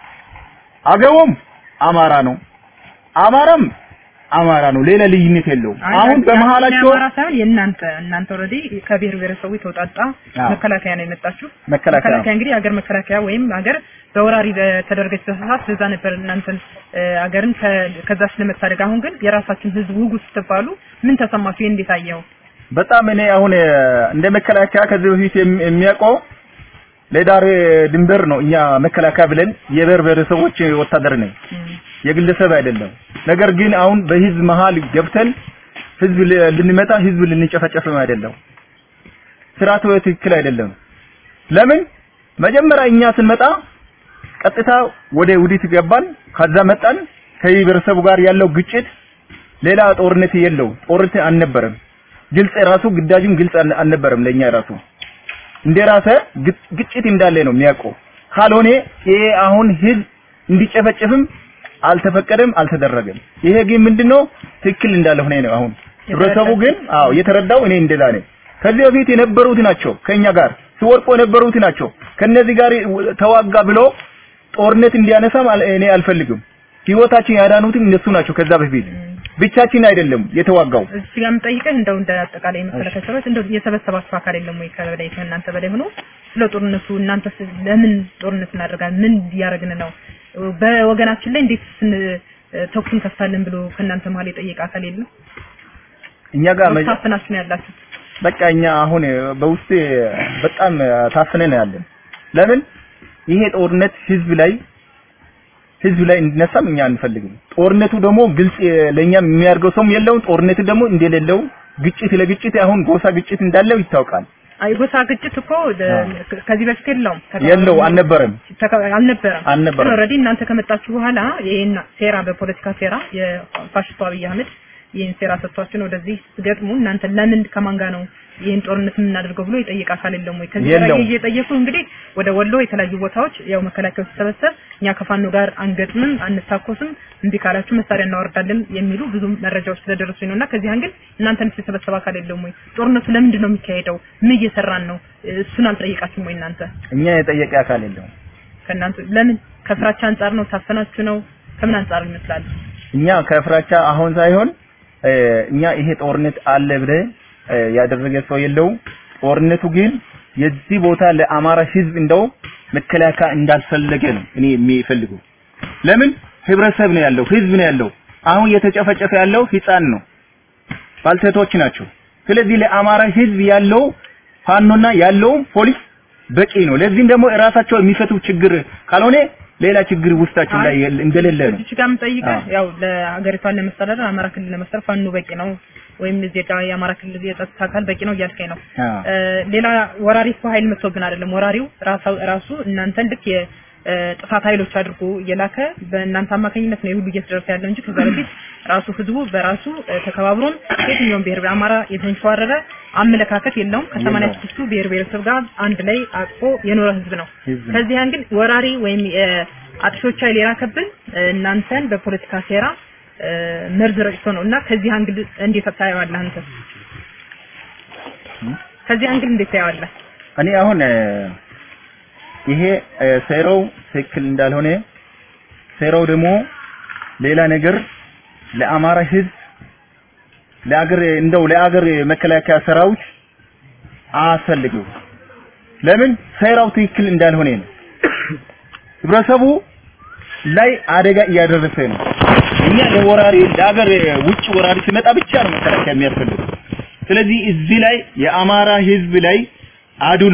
አገውም አማራ ነው፣ አማራም አማራ ነው። ሌላ ልዩነት የለውም። አይ፣ አሁን አንተ- በመሃላቸው የአማራ ሳይሆን የእናንተ እናንተ ኦልሬዲ ከብሔር ብሔረሰቡ የተውጣጣ አዎ። መከላከያ ነው የመጣችሁ። መከላከያ መከላከያ እንግዲህ ሀገር መከላከያ ወይም ሀገር በወራሪ ተደረገች ተሳሳት በዛ ነበር እናንተን እ፣ ሀገርን ከ- ከዛ ስለመታደግ። አሁን ግን የራሳችን ህዝብ ውጉ ስትባሉ ምን ተሰማችሁ? ይሄን እንዴት አየኸው? በጣም እኔ አሁን እ፣ እንደ መከላከያ ከዚህ በፊት የሚ- የሚያውቀው ለዳር ድንበር ነው። እኛ መከላከያ ብለን የብሔር ብሔረሰቦች ወታደር ነኝ እም፣ የግለሰብ አይደለም። ነገር ግን አሁን በህዝብ መሃል ገብተን ህዝብ ል- ልንመታ ህዝብ ልንጨፈጨፍም አይደለም። ስርዓቱ ትክክል አይደለም። ለምን መጀመሪያ እኛ ስንመጣ ቀጥታ ወደ ውዲት ገባን። ከዛ መጣን ከህብረተሰቡ ጋር ያለው ግጭት ሌላ ጦርነት የለው ጦርነት አልነበረም። ግልጽ ራሱ ግዳጅም ግልጽ አል- አልነበረም ለኛ ራሱ እንደ ራሰ ግጭ- ግጭት እንዳለ ነው የሚያውቀው። ካልሆነ ይሄ አሁን ህዝብ እንዲጨፈጨፍም አልተፈቀደም አልተደረገም። ይሄ ግን ምንድነው ትክክል እንዳልሆነ ነው አሁን ህብረተሰቡ ግን አዎ የተረዳው እኔ እንደዛ ነኝ። ከዚህ በፊት የነበሩት ናቸው ከኛ ጋር ሲወርቁ የነበሩት ናቸው። ከነዚህ ጋር ተዋጋ ብሎ ጦርነት እንዲያነሳም አል- እኔ አልፈልግም። ህይወታችን ያዳኑትም እነሱ ናቸው። ከዛ በፊት ብቻችን አይደለም የተዋጋው። እዚህ ጋር የምጠይቅህ እንደው እንደ አጠቃላይ መሰረተ ሰበት እንደው የሰበሰባችሁ አካል የለም ወይ ከበላይ ከእናንተ በላይ ሆኖ ስለ ጦርነቱ እናንተ ለምን ጦርነት እናደርጋለን ምን እያደረግን ነው በወገናችን ላይ እንዴት ስን ተኩስ እንከፍታለን ብሎ ከእናንተ መሀል የጠየቀ አካል የለም እኛ ጋር መጀ- ታፍናችሁ ነው ያላችሁት በቃ እኛ አሁን በውስጥ በጣም ታፍነን ያለን። ለምን ይሄ ጦርነት ህዝብ ላይ ህዝብ ላይ እንዲነሳም እኛ አንፈልግም። ጦርነቱ ደግሞ ግልጽ ለኛም የሚያደርገው ሰውም የለውም። ጦርነቱ ደግሞ እንደሌለው ግጭት ለግጭት አሁን ጎሳ ግጭት እንዳለው ይታወቃል። አይ ጎሳ ግጭት እኮ ለ- ከዚህ በፊት የለውም የለው አልነበረም ተካ- አልነበረም አልነበረም። ኦልሬዲ እናንተ ከመጣችሁ በኋላ ይሄን ሴራ በፖለቲካ ሴራ የፋሽስቱ አብይ አህመድ ይህን ሴራ ሰጥቷችን ወደዚህ ስትገጥሙ እናንተ ለምን ከማን ጋር ነው ይህን ጦርነት የምናደርገው ብሎ የጠየቀ አካል የለም ወይ? ከዚህ የለውም። በላይ እየጠየቁ እንግዲህ ወደ ወሎ የተለያዩ ቦታዎች ያው መከላከያው ሲሰበሰብ እኛ ከፋኖ ጋር አንገጥምም፣ አንታኮስም፣ እምቢ ካላችሁ መሳሪያ እናወርዳለን የሚሉ ብዙ መረጃዎች ስለደረሱኝ ነው እና ከዚህ አንግል እናንተን የተሰበሰበ አካል የለም ወይ? ጦርነቱ ለምንድን ነው የሚካሄደው? ምን እየሰራን ነው? እሱን አልጠየቃችሁም ወይ እናንተ? እኛ የጠየቀ አካል የለውም። ከእናንተ ለምን ከፍራቻ አንጻር ነው? ታፈናችሁ ነው? ከምን አንጻር ይመስላል? እኛ ከፍራቻ አሁን ሳይሆን እ፣ እኛ ይሄ ጦርነት አለ ብለ እ፣ ያደረገ ሰው የለውም። ጦርነቱ ግን የዚህ ቦታ ለአማራ ህዝብ እንደው መከላከያ እንዳልፈለገ ነው እኔ የሚፈልገው። ለምን ህብረተሰብ ነው ያለው፣ ህዝብ ነው ያለው። አሁን እየተጨፈጨፈ ያለው ህፃን ነው፣ ባልቴቶች ናቸው። ስለዚህ ለአማራ ህዝብ ያለው ፋኖና ያለው ፖሊስ በቂ ነው። ለዚህም ደግሞ እራሳቸው የሚፈቱ ችግር ካልሆነ ሌላ ችግር ውስጣቸው ላይ የለ- እንደሌለ ነው። እዚህ ጋር የምጠይቀህ አዎ። ያው ለሀገሪቷን ለመስተዳደር አማራ ክልል ለመስተዳደር ፋኖ በቂ ነው ወይም እዚህ ጋር የአማራ ክልል የጸጥታ አካል በቂ ነው እያልከኝ ነው። አዎ። እ፣ ሌላ ወራሪ እኮ ኃይል መጥቶብን አይደለም። ወራሪው ራሳው ራሱ እናንተን ልክ የጥፋት ኃይሎች አድርጎ እየላከ በእናንተ አማካኝነት ነው ይህ ሁሉ እየተደረሰ ያለው እንጂ ከዛ በፊት ራሱ ህዝቡ በራሱ እ፣ ተከባብሮም የትኛውም ብሔር አማራ የተንሸዋረረ አመለካከት የለውም። ከሰማንያ የለውም። ስድስቱ ብሔር ብሔረሰብ ጋር አንድ ላይ አቅፎ የኖረ ህዝብ ነው። ህዝብ ነው። ከዚህ አንግል ወራሪ ወይም አጥሾች ኃይል የላከብን እ፣ እናንተን በፖለቲካ ሴራ እ፣ መርዝ ረጭቶ ነው እና ከዚህ አንግል እንዴት ታየዋለህ አንተ? ከዚህ አንግል እንዴት ታየዋለህ? እኔ አሁን እ፣ ይሄ እ፣ ሴራው ትክክል እንዳልሆነ ሴራው ደግሞ ሌላ ነገር ለአማራ ህዝብ ለአገር እንደው ለአገር መከላከያ ሰራዊት አያስፈልገው። ለምን ሴራው ትክክል እንዳልሆነ ነው። ህብረተሰቡ ላይ አደጋ እያደረሰ ነው። እኛ ለወራሪ ለአገር ውጭ ወራሪ ሲመጣ ብቻ ነው መከላከያ የሚያስፈልገው። ስለዚህ እዚህ ላይ የአማራ ህዝብ ላይ አድሎ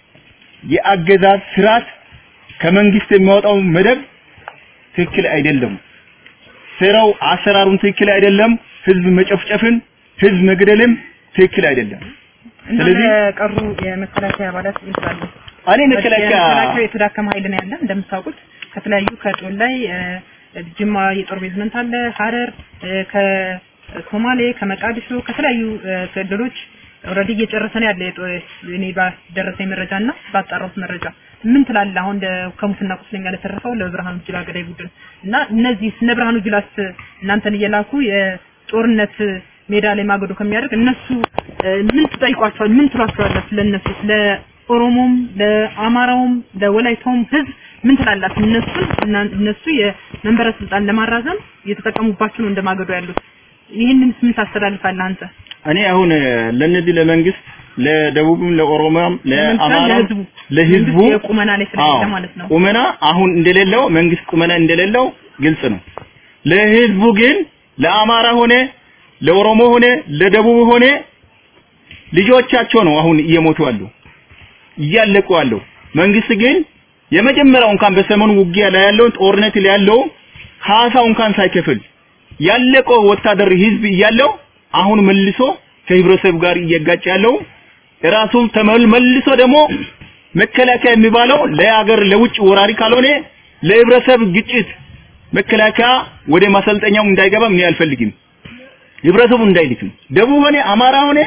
የአገዛዝ ስርዓት ከመንግስት የሚያወጣው መደብ ትክክል አይደለም። ስራው አሰራሩን ትክክል አይደለም። ህዝብ መጨፍጨፍን፣ ህዝብ መግደልም ትክክል አይደለም። እና ስለዚህ- ለቀሩ የመከላከያ አባላት ይመስላሉ። እኔ መከላከያ የመከላከያ የተዳከመ ኃይል ነው ያለ እንደምታውቁት ከተለያዩ ከጦል ላይ እ፣ ጅማ የጦር ቤዝመንት አለ፣ ሀረር እ፣ ከሶማሌ ከመቃዲሾ ከተለያዩ እ፣ ክልሎች ኦልሬዲ እየጨረሰ ነው ያለ የጦ- እኔ ባደረሰኝ መረጃ እና ባጣራሁት መረጃ ምን ትላለህ? አሁን ለ- ከሙትና ቁስለኛ ለተረፈው ለብርሃኑ ጁላ ገዳይ ቡድን እና እነዚህ እነ ብርሃኑ ጁላስ እናንተን እየላኩ የጦርነት ሜዳ ላይ ማገዶ ከሚያደርግ እነሱ እ፣ ምን ትጠይቋቸዋል? ምን ትሏቸዋላችሁ? ለእነሱ ለኦሮሞም፣ ለአማራውም፣ ለወላይታውም ህዝብ ምን ትላላችሁ? እነሱን እና- እነሱ የመንበረ ስልጣን ለማራዘም እየተጠቀሙባችሁ ነው እንደማገዶ ያሉት። ይህንን ምን ታስተላልፋለህ አንተ? እኔ አሁን ለነዚህ ለመንግስት ለደቡብም ለኦሮሚያም ለአማራም ለህዝቡ ለህዝቡ መንግስት የቁመና ላይ ስለሌለ አዎ፣ ማለት ነው። ቁመና አሁን እንደሌለው መንግስት ቁመና እንደሌለው ግልጽ ነው። ለህዝቡ ግን ለአማራ ሆነ ለኦሮሞ ሆነ ለደቡብ ሆነ ልጆቻቸው ነው አሁን እየሞቱ ያሉ እያለቁ ያለው። መንግስት ግን የመጀመሪያው እንኳን በሰሜኑ ውጊያ ላይ ያለውን ጦርነት ላይ ያለው ካሳው እንኳን ሳይከፍል ያለቀው ወታደር ህዝብ እያለው አሁን መልሶ ከህብረተሰብ ጋር እየጋጨ ያለው ራሱ ተመል መልሶ ደግሞ መከላከያ የሚባለው ለሀገር ለውጭ ወራሪ ካልሆነ ለህብረተሰብ ግጭት መከላከያ ወደ ማሰልጠኛው እንዳይገባ ምን አልፈልግም። ህብረተሰቡ እንዳይልክ ነው። ደቡብ ሆነ አማራ ሆነ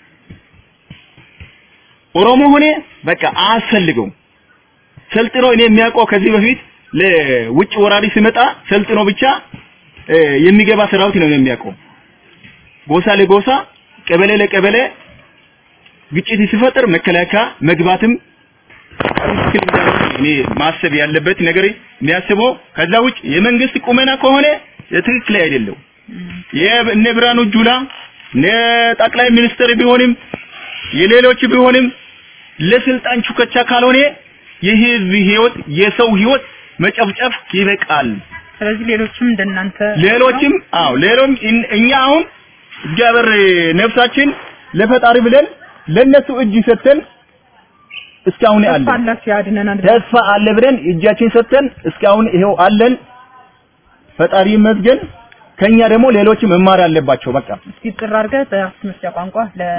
ኦሮሞ ሆነ በቃ አያስፈልገውም። ሰልጥኖ እኔ የሚያውቀው ከዚህ በፊት ለውጭ ወራሪ ሲመጣ ሰልጥኖ ብቻ እ፣ የሚገባ ሰራዊት ነው የሚያውቀው። ጎሳ ለጎሳ ቀበሌ ለቀበሌ ግጭት ሲፈጠር መከላከያ መግባትም ትክክል እንዳልሆነ እኔ ማሰብ ያለበት ነገር የሚያስበው ከዛ ውጭ የመንግስት ቁመና ከሆነ ትክክል አይደለም። የእነ ብርሃኑ ጁላ እነ ጠቅላይ ሚኒስትር ቢሆንም የሌሎች ቢሆንም ለስልጣን ቹከቻ ካልሆነ የህዝብ ህይወት የሰው ህይወት መጨፍጨፍ ይበቃል። ስለዚህ ሌሎችም እንደናንተ ሌሎችም አዎ ሌሎም እን- እኛ አሁን እግዚአብሔር ነፍሳችን ለፈጣሪ ብለን ለነሱ እጅ ሰጥተን እስካሁን ተስፋ አለን። አላችሁ ያድነናል ተስፋ አለ ብለን እጃችን ሰጥተን እስካሁን ይሄው አለን። ፈጣሪ ይመስገን። ከኛ ደግሞ ሌሎች መማር አለባቸው። በቃ እስኪ ጥር አድርገህ በአፍ መስጫ ቋንቋ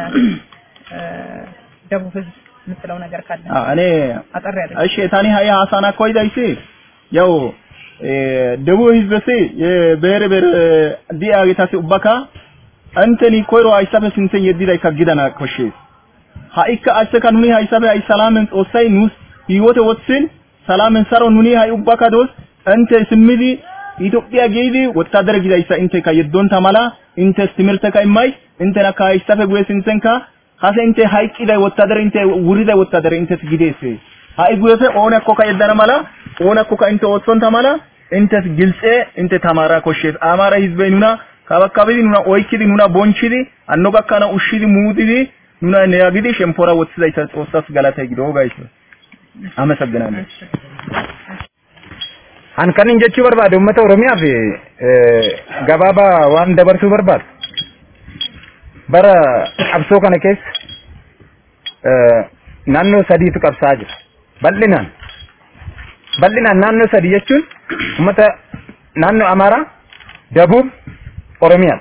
ለደቡብ ህዝብ የምትለው ነገር ካለ አ እኔ አጠር ያለ እሺ ታኒ ሀያ ሀሳና ኮይዳ ይሲ ያው ደቡብ ህዝበሲ የብሔር ብሔር ዲያ ጌታሲ ኡባካ አንተኒ ኮይሮ አይሳበ ስንተን የዲላይ ከግዳና ኮሼ ሃኢካ አሰካ ኑኒ ሃይሳበ አይ ሰላምን ኦሳይ ኑስ ህይወት ወጥስን ሰላምን ሰሮ ኑኒ ሃይ ኡባካ ዶስ አንተ ስምዲ ኢትዮጵያ ጌዲ ወታደር ጊዳይሳ እንተ ከየዶን ተማላ እንተ ትምህርተ ከማይ እንተ ነካ አይሳፈ ጉየስ እንተንካ ሀሰ እንተ ሃይቂ ላይ ወታደር እንተ ውሪዳ ወታደር እንተ ትጊዴስ ሃይ ጉየሰ ኦነ ኮካ የዳና ማላ ኦነ ኮካ እንተ ወጥሶን ተማላ እንተ ግልጼ እንተ ተማራ ኮሼስ አማራ ህዝበ ኑና ካባካቢ ኑና ኦይኪዲ ኑና ቦንቺዲ አኖጋካና ኡሺዲ ሙዲዲ ኑና ነያጊዲ ሸምፖራ ወጥስዳይሳ ጾሳስ ገላታ ይግዶ ጋይስ አመሰግናለሁ An kanin jechuu barbaade uummata Oromiyaa fi gabaabaa waan dabarsuu barbaadu. Bara qabsoo kana keessa naannoo sadiitu qabsaa'aa jira. Bal'inaan. Bal'inaan naannoo sadii jechuun uummata naannoo Amaaraa, Dabuub, Oromiyaa.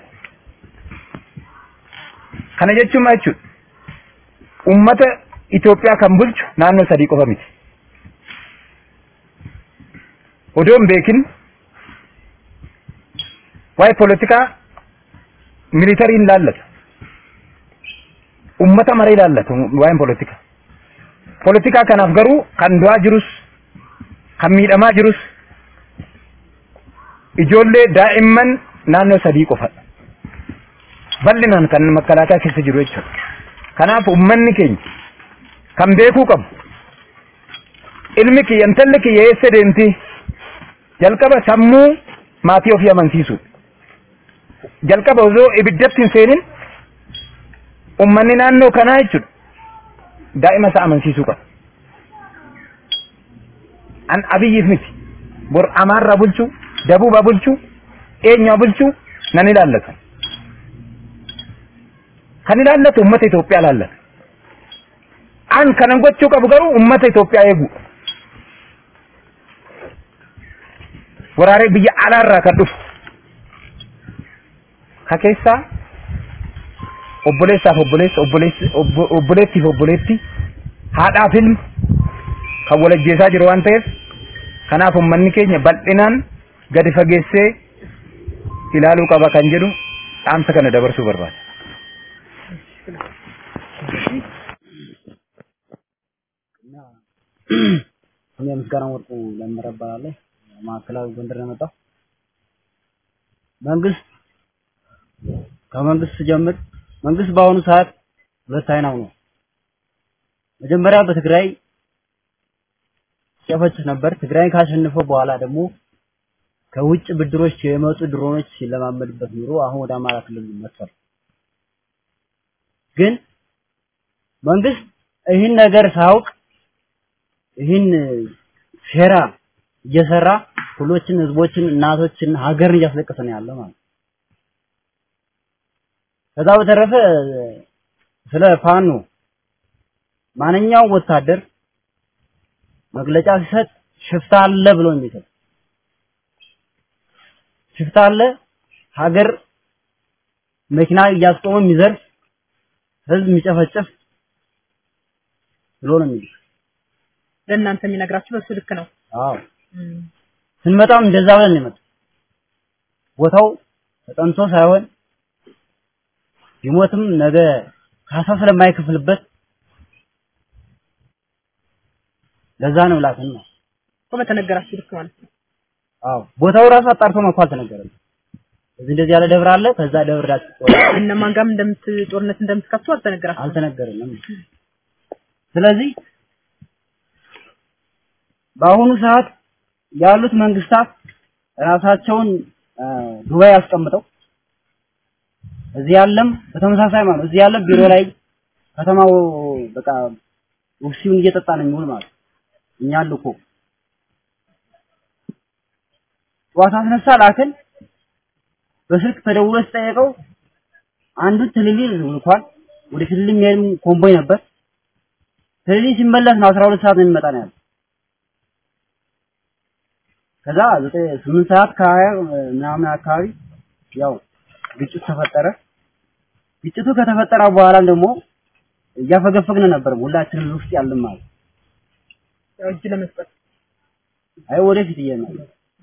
Kana jechuun maal jechuudha? Uummata Itoophiyaa kan bulchu naannoo sadii qofa miti. odoo hin beekin waa'ee poolitikaa militariin laallatu ummata maree laallatu waa'een poolitikaa poolitikaa kanaaf garuu kan du'aa jirus kan miidhamaa jirus ijoollee daa'imman naannoo sadii qofadha bal'inaan kan makalaakaa keessa jiru jechuudha kanaaf ummanni keenya kan beekuu qabu ilmi kiyya intalli kiyya eessa deemti jalqaba sammuu maatii ofii amansiisu jalqaba osoo ibiddatti hin seenin ummanni naannoo kanaa jechuudha daa'ima isaa amansiisuu qaba. An abiyyiif miti bor amaarraa bulchuu dabuubaa bulchuu eenyaa bulchuu nan ilaallatu. Kan ilaallatu uummata Itoophiyaa ilaallata. An kanan gochuu qabu garuu uummata Itoophiyaa eegu. waraaree biyya alaarraa kan dhufu ka keessaa obboleessaaf obboleessa obboleessi obboleettiif obboleetti haadhaaf ilma kan walajjeesaa jiru waan ta'eef kanaaf ummanni keenya bal'inaan gadi fageessee ilaaluu qaba kan jedhu dhaamsa kana dabarsuu barbaada. እኔ ምስጋና ወርቁ ለምረ እባላለሁ። ማዕከላዊ ጎንደር ነው የመጣው። መንግስት ከመንግስት ጀምር መንግስት በአሁኑ ሰዓት ሁለት አይናው ነው። መጀመሪያ በትግራይ ሲጨፈጭፍ ነበር። ትግራይን ካሸነፈው በኋላ ደግሞ ከውጭ ብድሮች የመጡ ድሮኖች ሲለማመድበት ኑሮ አሁን ወደ አማራ ክልል መጥቷል። ግን መንግስት ይህን ነገር ሳያውቅ ይህን ሴራ እየሰራ ሁሎችን፣ ህዝቦችን፣ እናቶችን፣ ሀገርን እያስለቀሰ ነው ያለ ማለት ነው። ከዛ በተረፈ ስለ ፋኖ ማንኛውም ወታደር መግለጫ ሲሰጥ ሽፍታ አለ ብሎ የሚሰጥ ሽፍታ አለ ሀገር መኪና እያስቆመ የሚዘርፍ ህዝብ የሚጨፈጭፍ ብሎ ነው የሚል ለእናንተ የሚነግራችሁ በሱ ልክ ነው። አዎ ስንመጣም እንደዛ ብለን ነው የመጣው። ቦታው ተጠንቶ ሳይሆን ቢሞትም ነገ ካሳ ስለማይከፍልበት ለዛ ነው ላክን ነው። እኮ በተነገራችሁ ልክ ማለት ነው። አዎ ቦታው ራሱ አጣርቶ መኳ አልተነገረም። እዚህ እንደዚህ ያለ ደብር አለ፣ ከዛ ደብር ዳችሁ እነማን ጋርም እንደምት ጦርነት እንደምትከፍቱ አልተነገራችሁም። አልተነገረንም። ስለዚህ በአሁኑ ሰዓት ያሉት መንግስታት ራሳቸውን አ፣ ዱባይ አስቀምጠው እዚህ ያለም በተመሳሳይ ማለት ነው። እዚህ ያለ ቢሮ ላይ ከተማው በቃ ውክሲውን እየጠጣ ነው የሚውል ማለት ነው። እኛ ልኮ ጠዋት አስነሳ ላክን በስልክ ተደውሎ ሲጠየቀው አንዱ ትልሊ ልኳል። ወደ ትልሊ የሚሄድ ኮምቦይ ነበር። ትልሊ ሲመለስ ነው 12 ሰዓት ነው የሚመጣ ነው ያለው። ከዛ ዘጠኝ ስምንት ሰዓት ከሀያ ምናምን አካባቢ ያው ግጭት ተፈጠረ። ግጭቱ ከተፈጠረ በኋላ ደግሞ እያፈገፈግን ነበር ሁላችንም ውስጥ ያለን ማለት ያው እጅ ለመስጠት አይ ወደፊት እየመጣ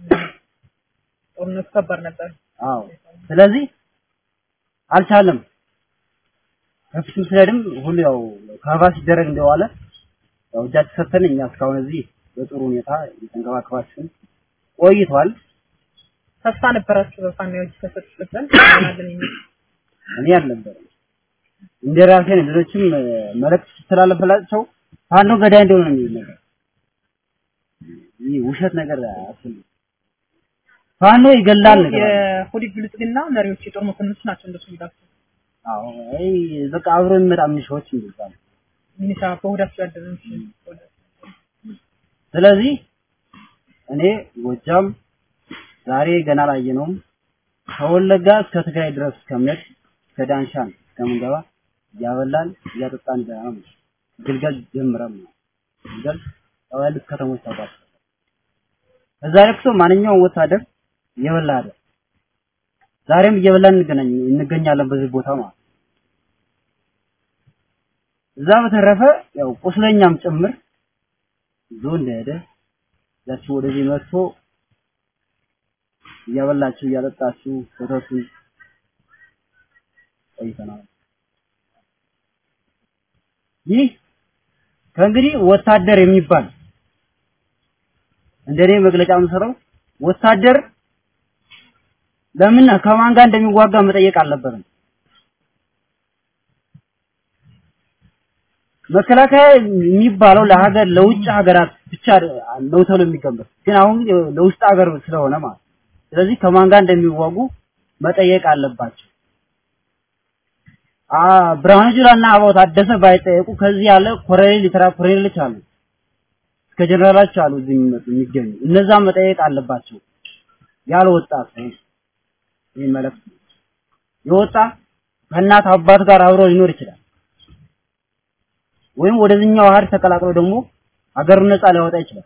ጦርነቱ ከባድ ነበር። አዎ ስለዚህ አልቻለም። ከፊትም ስለድም ሁሉ ያው ከበባ ሲደረግ እንደዋለ ያው እጃችን ሰጥተን እኛ እስካሁን እዚህ በጥሩ ሁኔታ እየተንከባከባችን ቆይቷል። ተስፋ ነበራችሁ በፋሚሊዎች ተሰጥተን ይሆናልን የሚል እኔ አልነበረም እንደ ራሴ ነው። ሌሎችም እ፣ መልእክት ሲተላለፍላቸው ፋኖ ገዳይ እንደሆነ ነው የሚል ነገር ይህ ውሸት ነገር አያስፈልግም። ፋኖ ይገላል ነገር አለ። የሆዲድ ብልጽግና መሪዎች የጦር መኮንኖች ናቸው እንደሱ የሚላቸው አዎ አይ በቃ አብሮ የሚመጣ ሚኒሻዎች ይባላል። ሚኒሻ በሆዳቸው ያደረ እንጂ ስለዚህ እኔ ጎጃም ዛሬ ገና አላየነውም። ከወለጋ እስከ ትግራይ ድረስ እስከምንሄድ እስከ ዳንሻን እስከምንገባ እያበላን እያጠጣን ገና ነው። ግልገል ጀምረም ነው። ግልገል ያው ያሉት ከተሞች ታውቃለህ። እዛ ለቅሶ ማንኛውም ወታደር እየበላ አይደል። ዛሬም እየበላን እንገናኝ እንገኛለን በዚህ ቦታ ማለት ነው። እዛ በተረፈ ያው ቁስለኛም ጭምር ይዞ እንደሄደ ያችሁ ወደዚህ መጥቶ እያበላችሁ እያጠጣችሁ ወተቱን ቆይተናል። ይህ ከእንግዲህ ወታደር የሚባል እንደኔ መግለጫ የምሰጠው ወታደር ለምን ከማን ጋር እንደሚዋጋ መጠየቅ አልነበረም። መከላከያ የሚባለው ለሀገር ለውጭ ሀገራት ብቻ ነው ተብሎ የሚገመት ግን አሁን ለውስጥ ሀገር ስለሆነ ማለት ስለዚህ ከማን ጋር እንደሚዋጉ መጠየቅ አለባቸው። አ ብርሃኑ ጁላና አበባው ታደሰ ባይጠየቁ ከዚህ ያለ ኮሎኔል ሊተራ ኮሎኔሎች አሉ እስከ ጀነራሎች አሉ እዚህ የሚመጡ የሚገኙ እነዛ መጠየቅ አለባቸው። ያልወጣ ሰው ይህ መልእክት የወጣ ከእናት አባት ጋር አብሮ ሊኖር ይችላል። ወይም ወደዚህኛው ሀገር ተቀላቅሎ ደግሞ ሀገሩን ነፃ ሊያወጣ ይችላል።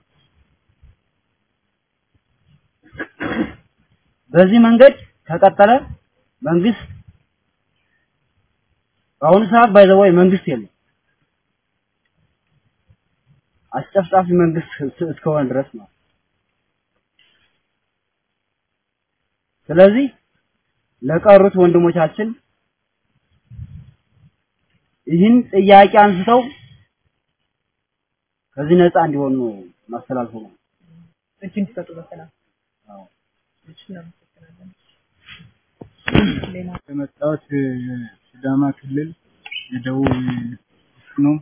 በዚህ መንገድ ከቀጠለ መንግስት በአሁኑ ሰዓት ባይዘዋይ መንግስት የለም። አስጨፍጫፊ መንግስት እስከሆነ ድረስ ነው። ስለዚህ ለቀሩት ወንድሞቻችን ይህን ጥያቄ አንስተው ከዚህ ነፃ እንዲሆኑ ማስተላልፈው ነው። እጅ እንዲሰጡ በሰላም አዎ። እሺ፣ እናመሰግናለን። ሌላ የመጣሁት ሲዳማ ክልል የደቡብ ነው።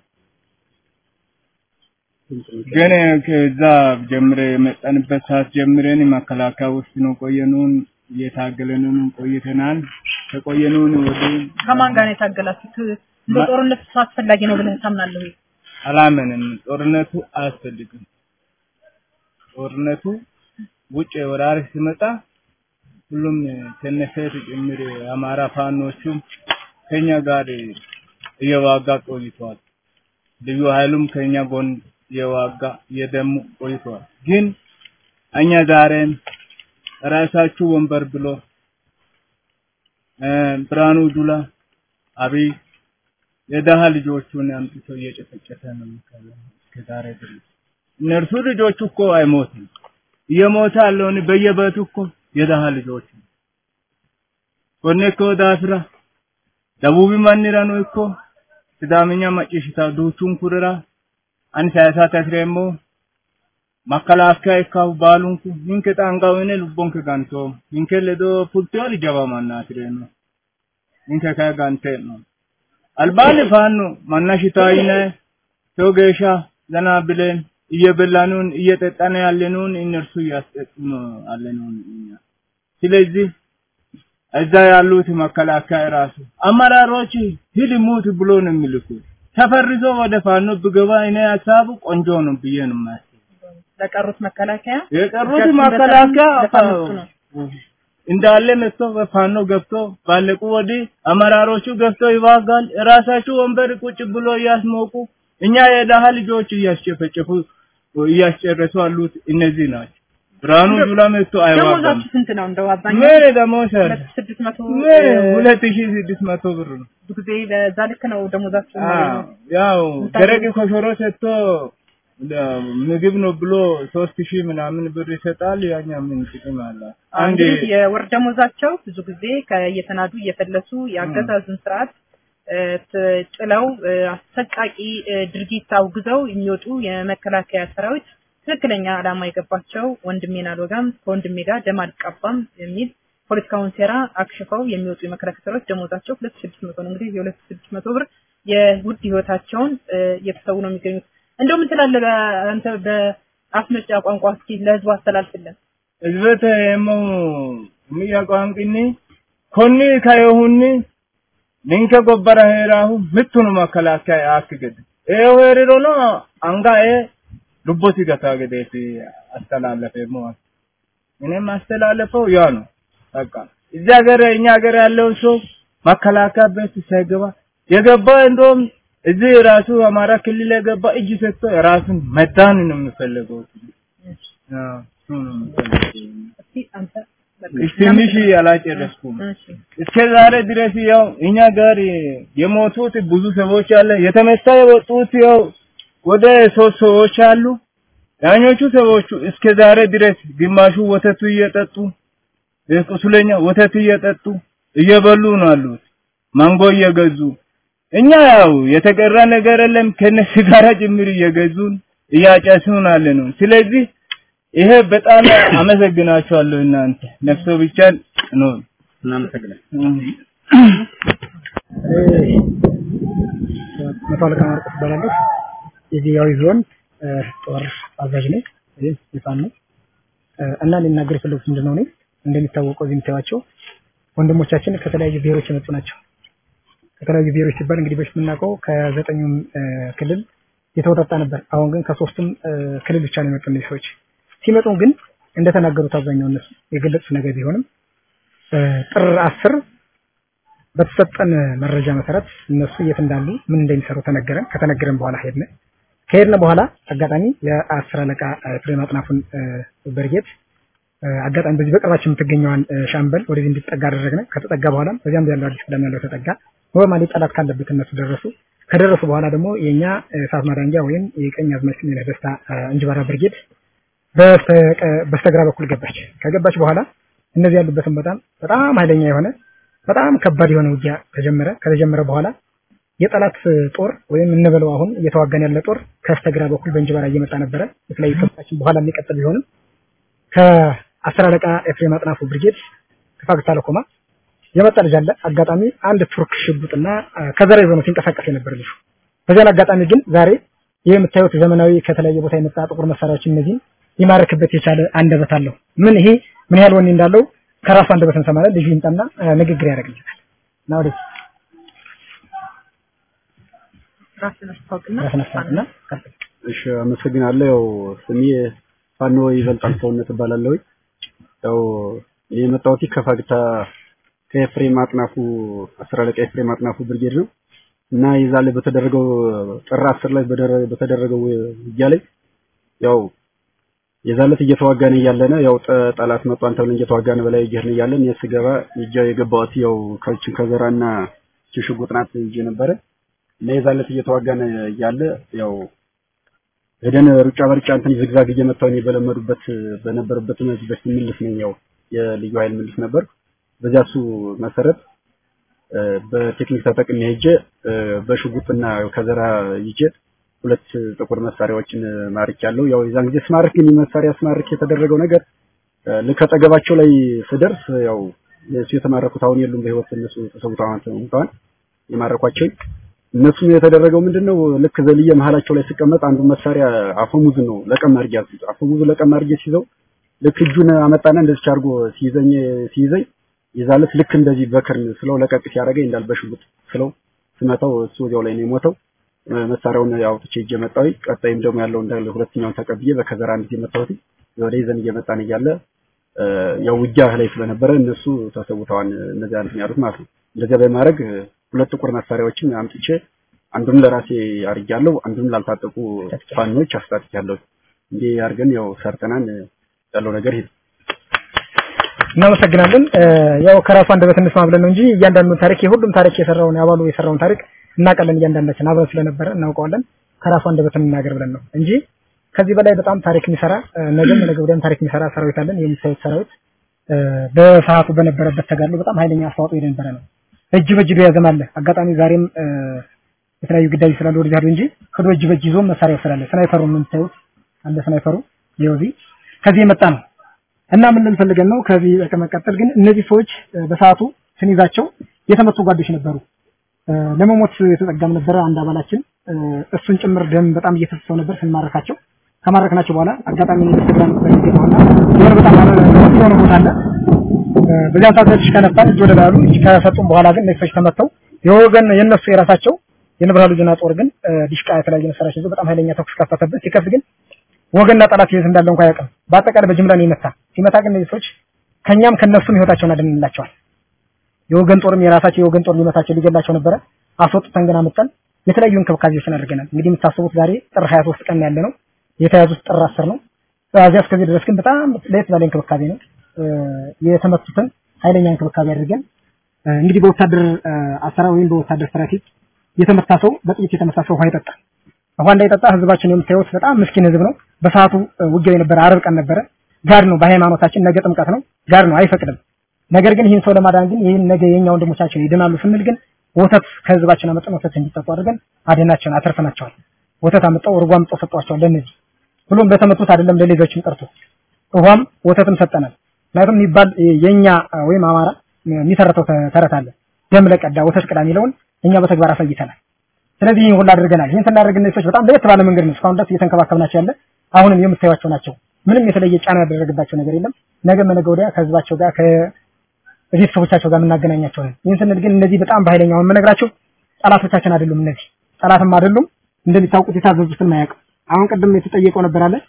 ግን ከዛ ጀምረ የመጣንበት ሰዓት ጀምረን መከላከያ ውስጥ ነው ቆየኑን እየታገለንን ቆይተናል። ከቆየኑን ወደ ከማን ጋር ነው የታገላችሁት? በጦርነት አስፈላጊ ነው ብለህ ታምናለህ ወይ? አላመንም። ጦርነቱ አያስፈልግም። ጦርነቱ ውጭ ወራሪ ሲመጣ ሁሉም ከነሴት ጭምር የአማራ ፋኖቹም ከኛ ጋር እየዋጋ ቆይተዋል። ልዩ ኃይሉም ከኛ ጎን እየዋጋ እየደሙ ቆይተዋል። ግን እኛ ዛሬም ራሳችሁ ወንበር ብሎ እ ብርሃኑ ጁላ አብይ የደሃ ልጆቹን አምጥቶ እየጨፈጨፈ ነው የሚካለው እስከዛሬ ድረስ። እነርሱ ልጆቹ እኮ አይሞትም። እየሞተ ያለውን በየቤቱ እኮ የደሃ ልጆች ነው። ኮኔ እኮ ዳፍራ ደቡብ ማንራ ነው እኮ ሲዳምኛ ማጭሽታ ዱቹን ኩረራ አን ሳያሳ ተስሬሞ መከላከያ ይካው ባሉንኩ ሂንከ ጣንጋውኔ ሉቦንከ ጋንቶ ሂንከ ለዶ ፑልቲዮ ሊጀባ ማናትሬ ነው ሂንከ ከጋንቴ ነው አልባን ፋኑ ማናሽታይነ ቶጌሻ ዘና ብለን እየበላኑን እየጠጣን ያለኑን እነርሱ እያስጠጡን አለኑን እኛ ስለዚህ እዛ ያሉት መከላከያ ራሱ አመራሮች ሂድ ሙት ብሎ ነው የሚልኩ ተፈርዞ ወደ ፋኖ ብገባ እኔ ሀሳቡ ቆንጆ ነው ብዬ ነው የማስበው። ለቀሩት መከላከያ የቀሩት እጃቸውን መከላከያ በጣም ለፋኖቹ ነው። እንዳለ መጥቶ በፋኖ ገብቶ ባለቁ ወዲህ አመራሮቹ ገብቶ ይዋጋል። ራሳቸው ወንበር ቁጭ ብሎ እያስሞቁ እኛ የደሃ ልጆች እያስጨፈጨፉ እያስጨረሱ አሉት እነዚህ ናቸው። ብርሃኑ ጁላ መጥቶ አይዋጋም። ደሞዛችሁ ስንት ነው? እንደው አብዛኛው ምን ደሞዝ አለ? ሁለት ስድስት መቶ ምን ሁለት ሺህ ስድስት መቶ ብር ነው። ብዙ ጊዜ በዛ ልክ ነው ደሞዛችሁ አዎ፣ ያው ደረቅ ኮሾሮ ሰጥቶ ለ- ምግብ ነው ብሎ ሶስት ሺህ ምናምን ብር ይሰጣል። ያኛ ምን ጥቅም አለ? አንድ እንግዲህ የወር ደሞዛቸው ብዙ ጊዜ ከየተናዱ እየፈለሱ የአገዛዙን ስርዓት እ፣ ት- ጥለው እ፣ አሰቃቂ እ፣ ድርጊት አውግዘው የሚወጡ የመከላከያ ሰራዊት ትክክለኛ ዓላማ የገባቸው ወንድሜን አልወጋም ከወንድሜ ጋር ደም አልቃባም የሚል ፖለቲካውን ሴራ አክሽፈው የሚወጡ የመከላከያ ሰራዊት ደሞዛቸው ሁለት ሺህ ስድስት መቶ ነው። እንግዲህ የሁለት ሺህ ስድስት መቶ ብር የውድ ህይወታቸውን እ፣ እየተሰዉ ነው የሚገኙት። እንደው ምን ትላለህ በ- አንተ በአስመጫ ቋንቋ እስኪ ለህዝቡ አስተላልፍልን። ህዝበተ የሞ የሚያቋንቅኒ ኮኒ ከየሁኒ ንንከ ጎበረ ሄራሁ ምቱኑ መከላከያ አክገድ ኤ ሄሪሮ ነው አንጋ ኤ ሉቦቲ ገታ ገዴት አስተላለፈ ሞ እኔም አስተላለፈው ያ ነው በቃ እዚህ ሀገር እኛ ሀገር ያለው ሰው መከላከያ ቤት ሳይገባ የገባ እንደውም እዚህ ራሱ አማራ ክልል የገባ እጅ ሰጥቶ ራሱን መዳን ነው የሚፈልገው። አዎ እሱ ነው የሚፈልገው። እስኪ አንተ በቃ እሺ ትንሽ አላጨረስኩም። እሺ እስከ ዛሬ ድረስ ያው እኛ ጋር የሞቱት ብዙ ሰዎች አለ። የተመታ የወጡት ያው ወደ ሶስት ሰዎች አሉ። ያኞቹ ሰዎቹ እስከ ዛሬ ድረስ ግማሹ ወተቱ እየጠጡ ቁስለኛ ወተት እየጠጡ እየበሉ ነው አሉት። ማንጎ እየገዙ እኛ ያው የተቀራ ነገር የለም ከነሱ ጋር ጭምር እየገዙን እያጨሱን አለ ነው። ስለዚህ ይሄ በጣም አመሰግናቸዋለሁ እናንተ ነፍሶ ብቻ ነው እናመሰግናለን። መቶ አለቃ ማርቆስ እባላለሁ። የዚያዊ ዞን እ፣ ጦር አዛዥ ነኝ። ይህ ይፋን ነው እ፣ እና ሊናገር የፈለጉት ምንድን ነው? እኔ እንደሚታወቀው እዚህ የምታዩዋቸው ወንድሞቻችን ከተለያዩ ብሔሮች የመጡ ናቸው። ከተለያዩ ብሔሮች ሲባል እንግዲህ በፊት የምናውቀው ከዘጠኙም እ፣ ክልል የተወጣጣ ነበር። አሁን ግን ከሶስቱም እ፣ ክልል ብቻ ነው የመጡ እነዚህ ሰዎች። ሲመጡ ግን እንደተናገሩት አብዛኛው እነሱ የገለጹት ነገር ቢሆንም እ፣ ጥር አስር በተሰጠን መረጃ መሰረት እነሱ የት እንዳሉ ምን እንደሚሰሩ ተነገረን። ከተነገረን በኋላ ሄድን። ከሄድን በኋላ አጋጣሚ የአስር አለቃ ፍሬም አጥናፉን እ፣ ብርጌድ እ፣ አጋጣሚ በዚህ በቅርባችን የምትገኘዋን እ፣ ሻምበል ወደዚህ እንዲጠጋ አደረግን። ከተጠጋ በኋላም በዚያም ያለው አዲስ ቅዳም ያለው ተጠጋ። ኖርማሊ ጠላት ካለበት እነሱ ደረሱ። ከደረሱ በኋላ ደግሞ የኛ እሳት ማዳንጊያ ወይም የቀኝ አዝማች ስሜነህ ደስታ እ፣ እንጅባራ ብርጌድ በስተቀ- በስተግራ በኩል ገባች። ከገባች በኋላ እነዚህ ያሉበትን በጣም በጣም ኃይለኛ የሆነ በጣም ከባድ የሆነ ውጊያ ተጀመረ። ከተጀመረ በኋላ የጠላት ጦር ወይም እንበለው አሁን እየተዋጋን ያለ ጦር ከስተግራ በኩል በእንጅባራ እየመጣ ነበረ። የተለያዩ ከፍታችን በኋላ የሚቀጥል ቢሆንም ከአስር አለቃ ኤፍሬም አጥናፉ ብርጌድ ከፋግታ ለኮማ የመጣ ልጅ አለ። አጋጣሚ አንድ ቱርክ ሽጉጥና አ፣ ከዘራ ይዞ ነው ሲንቀሳቀስ የነበረ ልጁ። በዚያን አጋጣሚ ግን ዛሬ ይህ የምታዩት ዘመናዊ ከተለያየ ቦታ የመጣ ጥቁር መሳሪያዎች እነዚህን ሊማርክበት የቻለ አንደበት አለው። ምን ይሄ ምን ያህል ወኔ እንዳለው ከራሱ አንደበት እንሰማለን። ልጁ ይምጣና አ፣ ንግግር ያደርግልናል። እና ወደ ራስን አስታውቅና ራስን አስታውቅና ቀጥል። እሺ አመሰግናለሁ። ያው ስሜ ፋኖ ይበልጣል ሰውነት እባላለሁ። ያው እኔ የመጣሁት ከፋግታ ከኤፍሬም አጥናፉ አስር አለቃ ኤፍሬም አጥናፉ ብርጌድ ነው እና የዛ ላይ በተደረገው ጥር አስር ላይ በደረ- በተደረገው ውጊያ ላይ ያው የዛ ዕለት እየተዋጋን እያለነ ያው ጠ- ጠላት መጧን ተብለን እየተዋጋን በላይ እየሄድን እያለን እኔ ስገባ ይጃ የገባሁት ያው ከችን ከዘራና ሽጉጥ ናት ይዤ ነበረ እና የዛ ዕለት እየተዋጋን እያለ ያው ሄደን ሩጫ በሩጫ እንትን ዝግዛግ እየመታው እኔ በለመዱበት በነበረበት በፊት ምልስ ነኝ ያው የልዩ ኃይል ምልስ ነበር። በዚያ እሱ መሰረት በቴክኒክ ተጠቅሜ ሄጄ በሽጉጥና ከዘራ ይዤ ሁለት ጥቁር መሳሪያዎችን ማርኬያለሁ። ያው የዛን ጊዜ ስማርክ ግን መሳሪያ ስማርክ የተደረገው ነገር ልክ አጠገባቸው ላይ ስደርስ ያው እሱ የተማረኩት አሁን የሉም በህይወት እነሱ ተሰውተዋል እንኳን የማረኳቸው እነሱም የተደረገው ምንድነው ልክ ዘልዬ መሀላቸው ላይ ስቀመጥ አንዱ መሳሪያ አፈሙዝ ነው ለቀም አድርጌ ያዝኩት። አፈሙዙ ለቀም አድርጌ ሲይዘው ልክ እጁን አመጣና እንደዚህ አድርጎ ሲይዘኝ ሲይዘኝ ይዛለት ልክ እንደዚህ በክርን ስለው ለቀቅ ሲያደርገኝ እንዳል በሽጉጥ ስለው ስመታው እሱ ወዲያው ላይ ነው የሞተው። መሳሪያውን አውጥቼ እጄ መጣሁ። ቀጣይም ደግሞ ያለው እንዳለ ሁለተኛውን ተቀብዬ በከዘራ አንድ ጊዜ መታሁት። ወደ ይዘን እየመጣን እያለ ያው ውጊያ ላይ ስለነበረ እነሱ ተሰውተዋል። እነዚያ እንትን ያሉት ማለት ነው። እንደዚያ በማድረግ ሁለት ጥቁር መሳሪያዎችን አምጥቼ አንዱን ለራሴ አርጃለሁ፣ አንዱን ላልታጠቁ ፋኖች አስታጥቂያለሁ። እንዲህ አድርገን ያው ሰርተናን ያለው ነገር ይሄ እናመሰግናለን። ያው ከራሱ አንደበት እንስማ ብለን ነው እንጂ እያንዳንዱን ታሪክ የሁሉም ታሪክ የሰራውን ያባሉ የሰራውን ታሪክ እናውቃለን። እያንዳንዳችን አብረን ስለነበረ እናውቀዋለን። ከራሱ አንደበት እንናገር ብለን ነው እንጂ ከዚህ በላይ በጣም ታሪክ የሚሰራ ነገም ነገ ወዲያም ታሪክ የሚሰራ ሰራዊት አለን። የሚታዩት ሰራዊት በሰዓቱ በነበረበት ተጋድሎ በጣም ኃይለኛ አስተዋጽኦ የነበረ ነው። እጅ በእጅ ቢያዘም አለ። አጋጣሚ ዛሬም የተለያዩ ግዳጅ ስላሉ ወደዚህ አይደል እንጂ ክዶ እጅ በእጅ ይዞ መሳሪያ ስላለ ስናይፐሩ የምታዩት አለ ስናይፐሩ የውዚ ከዚህ የመጣ ነው እና ምን ልንፈልገን ነው ከዚህ በመቀጠል ግን እነዚህ ሰዎች በሰዓቱ ስንይዛቸው የተመቱ ጓዶች ነበሩ። ለመሞት የተጠጋም ነበረ አንድ አባላችን እሱን ጭምር ደም በጣም እየፈሰሰው ነበር ስንማረካቸው ከማረክናቸው በኋላ አጋጣሚ ነው ኢንስታግራም በሚገባውና የሆነ በጣም የሆነ ቦታ አለ በዚያን ሰዓት ትንሽ ከነፋን እጅ ወደ ላይ አሉ እጅ ከሰጡን በኋላ ግን እነዚህ ሰዎች ተመተው የወገን የነሱ የራሳቸው የንብርሃኑ ልጅና ጦር ግን ዲሽቃ የተለያዩ መሳሪያዎች ይዞ በጣም ኃይለኛ ተኩስ ከፈተበት ሲከፍት ግን ወገንና ጠላት የት እንዳለ እንኳን አያውቅም በአጠቃላይ በጅምላ ነው የመታ ሲመታ ግን እነዚህ ሰዎች ከኛም ከነሱም ህይወታቸውን አድንላቸዋል የወገን ጦርም የራሳቸው የወገን ጦር ሊመታቸው ሊገላቸው ነበረ አስወጥተን ግን አመጣን የተለያዩ እንክብካቤዎችን አድርገናል እንግዲህ የምታስቡት ዛሬ ጥር 23 ቀን ያለ ነው የተያዙት ጥር 10 ነው ከዚያ እስከዚህ ድረስ ግን በጣም ለየት ባለ እንክብካቤ ነው የተመቱትን ኃይለኛ እንክብካቤ አድርገን እንግዲህ በወታደር አሰራር ወይም በወታደር ስትራቴጂ የተመታ ሰው በጥይት የተመታ ሰው ውሃ ይጠጣል። ውሃ እንዳይጠጣ ህዝባችን የምታዩት በጣም ምስኪን ህዝብ ነው። በሰዓቱ ውጊያው የነበረ አርብ ቀን ነበረ። ጋር ነው በሃይማኖታችን ነገ ጥምቀት ነው። ጋር ነው አይፈቅድም። ነገር ግን ይህን ሰው ለማዳን ግን ይህን ነገ የኛ ወንድሞቻችን ይድናሉ ስንል ግን ወተት ከህዝባችን አመጣን ወተት እንዲጠጡ አድርገን አድናቸውን አተርፈናቸዋል። ወተት አመጣው እርጎ አምጣው ሰጧቸዋል ለነዚህ ብሎም በተመቱት አይደለም ለሌሎችም ቀርቶ ውሃም ወተትም ሰጠናል። ምክንያቱም የሚባል የኛ ወይም አማራ የሚተረተው ተረት አለ። ደም ለቀዳ ወተት ቅዳ የሚለውን እኛ በተግባር አሳይተናል። ስለዚህ ይህን ሁሉ አድርገናል። ይህን ስናደርግ እነዚህ ሰዎች በጣም ለየት ባለ መንገድ ነው እስካሁን ድረስ እየተንከባከብናቸው ያለ። አሁንም የምታዩቸው ናቸው። ምንም የተለየ ጫና ያደረገባቸው ነገር የለም። ነገ መነገ ወዲያ ከህዝባቸው ጋር ከቤተሰቦቻቸው ጋር የምናገናኛቸው ነን። ይህን ስንል ግን እነዚህ በጣም በኃይለኛው የምነግራቸው ጠላቶቻችን አይደሉም። እነዚህ ጠላትም አይደሉም። እንደሚታወቁት የታዘዙትን ማያውቅ አሁን ቅድም የተጠየቀው ነበር አለ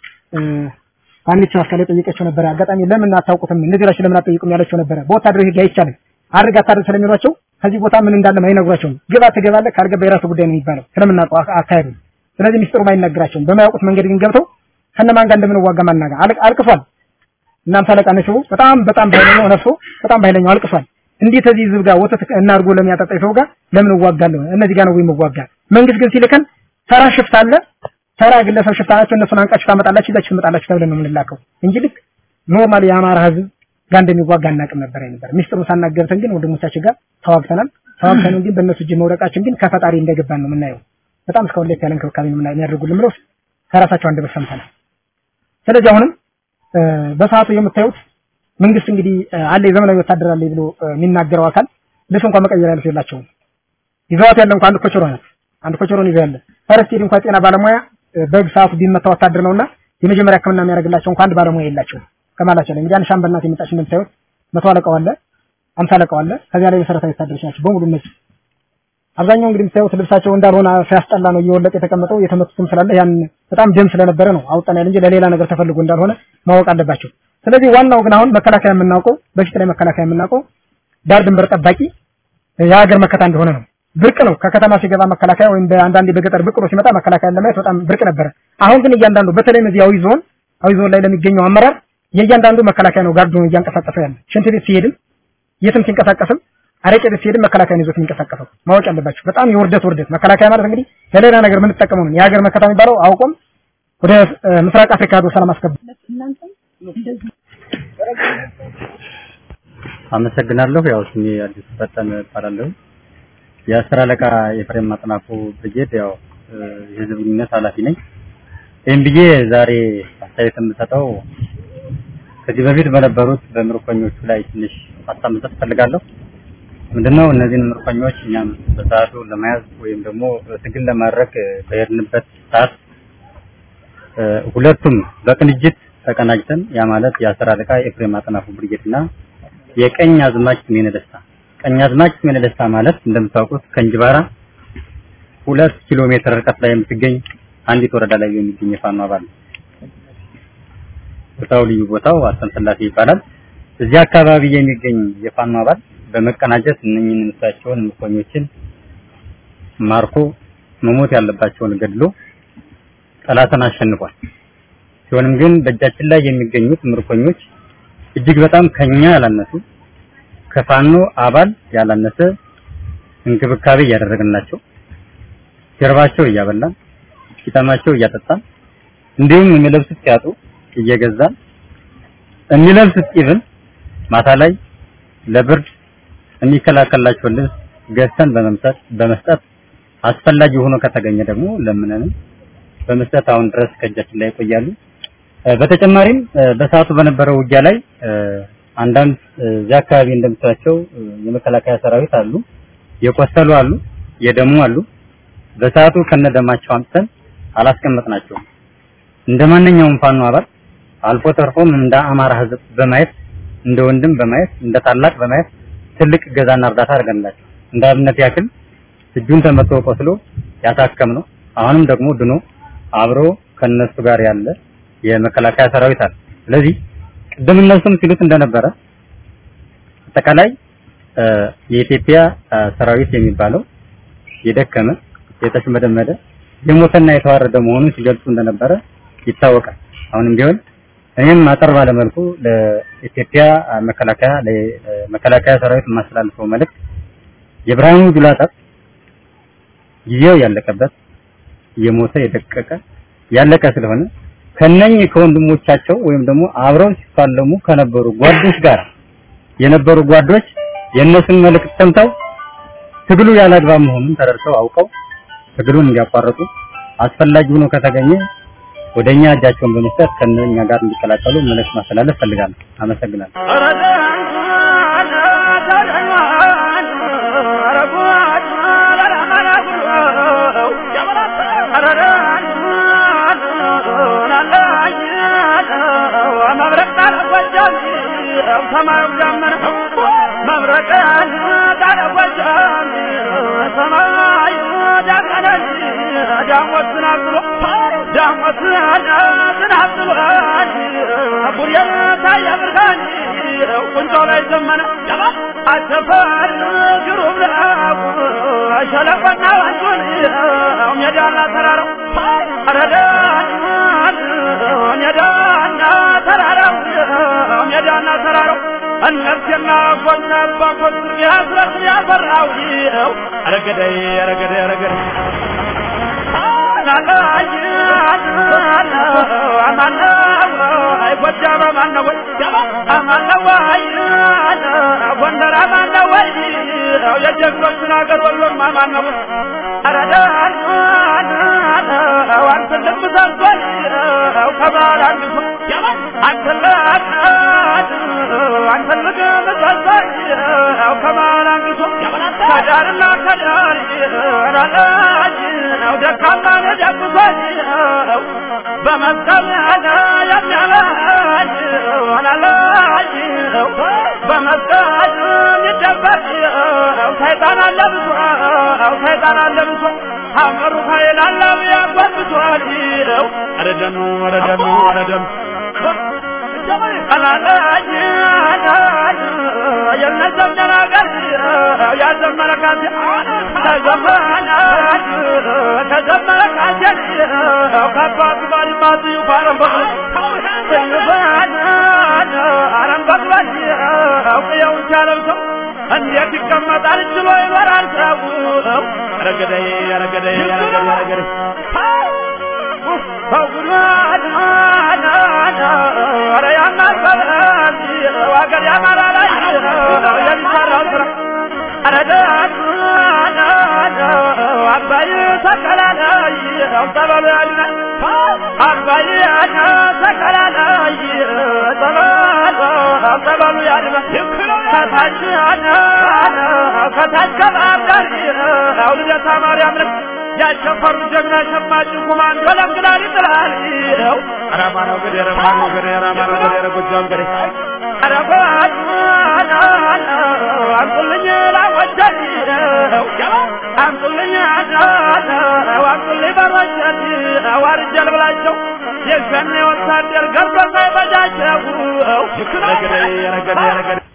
አንዲት ሰው አስካለ ጠየቀችው ነበር። አጋጣሚ ለምን አታውቁትም እነዚህ ራሱ ለምን አትጠይቁም ያለችው ነበረ። በወታደራዊ ህግ አይቻልም አድርግ አታድርግ ስለሚሏቸው ከዚህ ቦታ ምን እንዳለ አይነግሯቸውም። ግባ ትገባለህ፣ ካልገባ የራሱ ጉዳይ ነው የሚባለው ስለምናውቀው አካሄዱ። ስለዚህ ሚስጥሩም አይነግራቸውም። በማያውቁት መንገድ ግን ገብተው ከነማን ጋር እንደምንዋጋ ማናጋ አልቅሷል። እናም ሳለቃ ነሽው በጣም በጣም በኃይለኛው ነፍሶ በጣም በኃይለኛው አልቅሷል። እንዴት እዚህ ህዝብ ጋር ወተት እናርጎ ለሚያጠጣ ሰው ጋር ለምን እዋጋለሁ? እነዚህ ጋር ነው ወይ መዋጋ? መንግስት ግን ሲልከን ተራ ሽፍታ አለ ተራ ግለሰብ ሽፍታ ናቸው። እነሱን አንቃችሁ ታመጣላችሁ ይዛችሁ ትመጣላችሁ ተብለን ነው የምንላከው እንጂ ልክ ኖርማል የአማራ ህዝብ ጋር እንደሚዋጋ አናውቅም ነበር ነበር ሚስጥሩ ሳናገብተን ግን ወንድሞቻችን ጋር ተዋግተናል። ተዋግተን ግን በእነሱ እጅ መውደቃችን ግን ከፈጣሪ እንደገባን ነው የምናየው። በጣም እስካሁን ለየት ያለ እንክብካቤ ነው የሚያደርጉልን ብለው ከራሳቸው አንደበት ሰምተናል። ስለዚህ አሁንም በሰዓቱ የምታዩት መንግስት እንግዲህ አለ የዘመናዊ ወታደር አለ ብሎ የሚናገረው አካል ልብስ እንኳን መቀየር ያለው የላቸውም። ይዘዋት ያለ እንኳን አንድ ኮቸሮ ናት። አንድ ኮቸሮን ይዘው ያለ ፈረስት ሄድ እንኳን ጤና ባለሙያ በግ ሰዓቱ ቢመታ ወታደር ነውና የመጀመሪያ ሕክምና የሚያደርግላቸው እንኳን አንድ ባለሙያ የላቸውም ከማላቸው ላይ እንግዲህ አንድ ሻምበል ናት የመጣች እንደምታዩት መቶ አለቃው አለ አምሳ አለቃው አለ ከዚያ ላይ መሰረታዊ ወታደሮች ናቸው በሙሉ እነዚህ አብዛኛው እንግዲህ የምታዩት ልብሳቸው እንዳልሆነ ሲያስጠላ ነው እየወለቀ የተቀመጠው የተመቱትም ስላለ ያን በጣም ደም ስለነበረ ነው አውጣን ያለ እንጂ ለሌላ ነገር ተፈልጎ እንዳልሆነ ማወቅ አለባቸው ስለዚህ ዋናው ግን አሁን መከላከያ የምናውቀው በፊት ላይ መከላከያ የምናውቀው ዳር ድንበር ጠባቂ የሀገር መከታ እንደሆነ ነው ብርቅ ነው ከከተማ ሲገባ መከላከያ ወይም በአንዳንዴ በገጠር ብቅ ብሎ ሲመጣ መከላከያ ለማየት በጣም ብርቅ ነበረ አሁን ግን እያንዳንዱ በተለይም እዚህ አዊ ዞን አዊ ዞን ላይ ለሚገኘው አመራር የእያንዳንዱ መከላከያ ነው ጋርዱን እያንቀሳቀሰው ያለ ሽንት ቤት ሲሄድም የትም ሲንቀሳቀስም አረቄ ቤት ሲሄድም መከላከያን ይዞት የሚንቀሳቀሰው ማወቅ ያለባቸው በጣም የውርደት ውርደት መከላከያ ማለት እንግዲህ ለሌላ ነገር የምንጠቀመው ነው የሀገር መከታ የሚባለው አውቆም ወደ ምስራቅ አፍሪካ ሄዶ ሰላም አስከበር አመሰግናለሁ። ያው ስሜ አዲስ ፈጠን እባላለሁ። የአስር አለቃ የፍሬም አጥናፉ ብርጌድ ያው የህዝብ ግንኙነት ኃላፊ ነኝ። ይህም ብዬ ዛሬ አስተያየት የምሰጠው ከዚህ በፊት በነበሩት በምርኮኞቹ ላይ ትንሽ ሀሳብ መስጠት እፈልጋለሁ። ምንድነው እነዚህን ምርኮኞች እኛም በሰዓቱ ለመያዝ ወይም ደግሞ ትግል ለማድረግ በሄድንበት ሰዓት ሁለቱም በቅንጅት ተቀናጅተን ያ ማለት የአስር አለቃ ኤፍሬም አጥናፉ ብርጌድ እና የቀኝ አዝማች ስሜነ ደስታ ቀኝ አዝማች ስሜነ ደስታ ማለት እንደምታውቁት ከእንጅባራ ሁለት ኪሎ ሜትር ርቀት ላይ የምትገኝ አንዲት ወረዳ ላይ የሚገኝ የፋኖ አባል ነው። ቦታው ልዩ ቦታው አሰንስላሴ ይባላል። እዚህ አካባቢ የሚገኝ የፋኖ አባል በመቀናጀት እነኝህን እሳቸውን ምርኮኞችን ማርኮ መሞት ያለባቸውን ገድሎ ጠላትን አሸንፏል። ሲሆንም ግን በእጃችን ላይ የሚገኙት ምርኮኞች እጅግ በጣም ከኛ ያላነሱ ከፋኖ አባል ያላነሰ እንክብካቤ እያደረግናቸው ጀርባቸው እያበላን ፊታማቸው እያጠጣን እንዲሁም የሚለብሱት ሲያጡ እየገዛን የሚለብሱት ኢቭን ማታ ላይ ለብርድ የሚከላከላቸውን ልብስ ገዝተን በመምሰጥ በመስጠት አስፈላጊ ሆኖ ከተገኘ ደግሞ ለምነንም በመስጠት አሁን ድረስ ከእጃችን ላይ ይቆያሉ። በተጨማሪም በሰዓቱ በነበረው ውጊያ ላይ አንዳንድ እዚያ አካባቢ እንደምታቸው የመከላከያ ሰራዊት አሉ፣ የቆሰሉ አሉ፣ የደሙ አሉ። በሰዓቱ ከነደማቸው አምጥተን አላስቀመጥናቸውም። እንደ ማንኛውም ፋኖ አባል አልፎ ተርፎም እንደ አማራ ህዝብ በማየት እንደ ወንድም በማየት እንደ ታላቅ በማየት ትልቅ ገዛና እርዳታ አድርገንላቸው እንደ አብነት ያክል እጁን ተመቶ ቆስሎ ያሳከም ነው። አሁንም ደግሞ ድኖ አብሮ ከነሱ ጋር ያለ የመከላከያ ሰራዊት አለ። ስለዚህ ቅድም እነሱም ሲሉት እንደነበረ አጠቃላይ የኢትዮጵያ ሰራዊት የሚባለው የደከመ የተሽመደመደ የሞተና የተዋረደ መሆኑን ሲገልጹ እንደነበረ ይታወቃል። አሁንም ቢሆን እኔም አጠር ባለ መልኩ ለኢትዮጵያ መከላከያ ለመከላከያ ሰራዊት የማስተላልፈው መልእክት የብርሃኑ ጁላ ጠብ ጊዜው ያለቀበት የሞተ የደቀቀ ያለቀ ስለሆነ ከነኚህ ከወንድሞቻቸው ወይም ደግሞ አብረው ሲፋለሙ ከነበሩ ጓዶች ጋር የነበሩ ጓዶች የእነሱን መልእክት ሰምተው ትግሉ ያላግባብ መሆኑን ተረድተው አውቀው ትግሉን እንዲያቋርጡ አስፈላጊ ሆኖ ከተገኘ ወደኛ እጃቸውን በመስጠት ከነኛ ጋር እንዲቀላቀሉ መልእክት ማስተላለፍ ፈልጋለሁ። አመሰግናለሁ። ሰማዩ ዳመና መብረቅን ታለቆቻን ሰማዩ ዳመና ዳሞት ዝናብ ብሎ ዳሞት ዝናብ ብሎን ቡሬን ታየ ብርሃን ቁንጮ ላይ ዘመነ አሰፈር ግሩም ነው ሸለቆና ወንዙን ሜዳና ተራራው ረዳን ሜዳና ተራራው ሜዳና ተራራው እነርሴና ጎና ባኮት ያስረት ያፈራው ይው አረገደይ አረገደይ አረገደይ ጎጃም አማነው ወይ አማነው ወይ ጎንደር አማነው ወይ የጀግኖችን አገር ወሎም አማነው አረዳን አንተ ልምሰሶን ከባል አንዱ አንተ አንተ ልምሰሶን ከባል አንዱ ከዳርና ከዳር ራላጅ ነው ደካማ ደግፎኝ በመስቀል የሚያላጅ ወላላጅ በመስቀል የሚደበቅ ሰይጣን አለ ብሶ ሰይጣን አለ ብሶ አመሩ ኃይል አለው ያጎብቷል ነው ረደኑ ረደኑ ረደኑ አላላጅ የነዘም ደናገር ያዘመረ ካሴ ተዘመነ ተዘመረ ካሴ ከአባቱ ባልማቱ ይፋረም በቅሎ አረም በቅሏል ቅየውን ሲያለብሰው እንዴት ይቀመጣል ችሎ ይኖራል ሰው ረገደይ ረገደይ ረገደይ ረገደይ በጉድዋድ ኧረ ያናሰበል ሀገር ያማራ ላይ የሚሰራው ስራ ኧረ ደግ ሰቀላለይ ጠበሉ ያድነ አባያነ ሰቀላለይ ጠበሉ ጠበሉ ያድነ ከታች ከታች ከባህር ዳር አውልደታ ማርያም ነው ያሸፈሩ ጀግና ሸማጭ ኮማንዶ ለምግላል ይጥላል ይኸው አራማ ነው ገዴ አራማ ነው ገዴ አራማ ነው ገዴ ጎጃም ገዴ አረፋት አንጡልኝ ላወጃት አንጡልኝ አንጡልኝ በሮቻት አዋርጃል ብላቸው የዛኔ ወታደር ገብቶ ሳይበጃቸው ረገዴ ረገዴ ረገዴ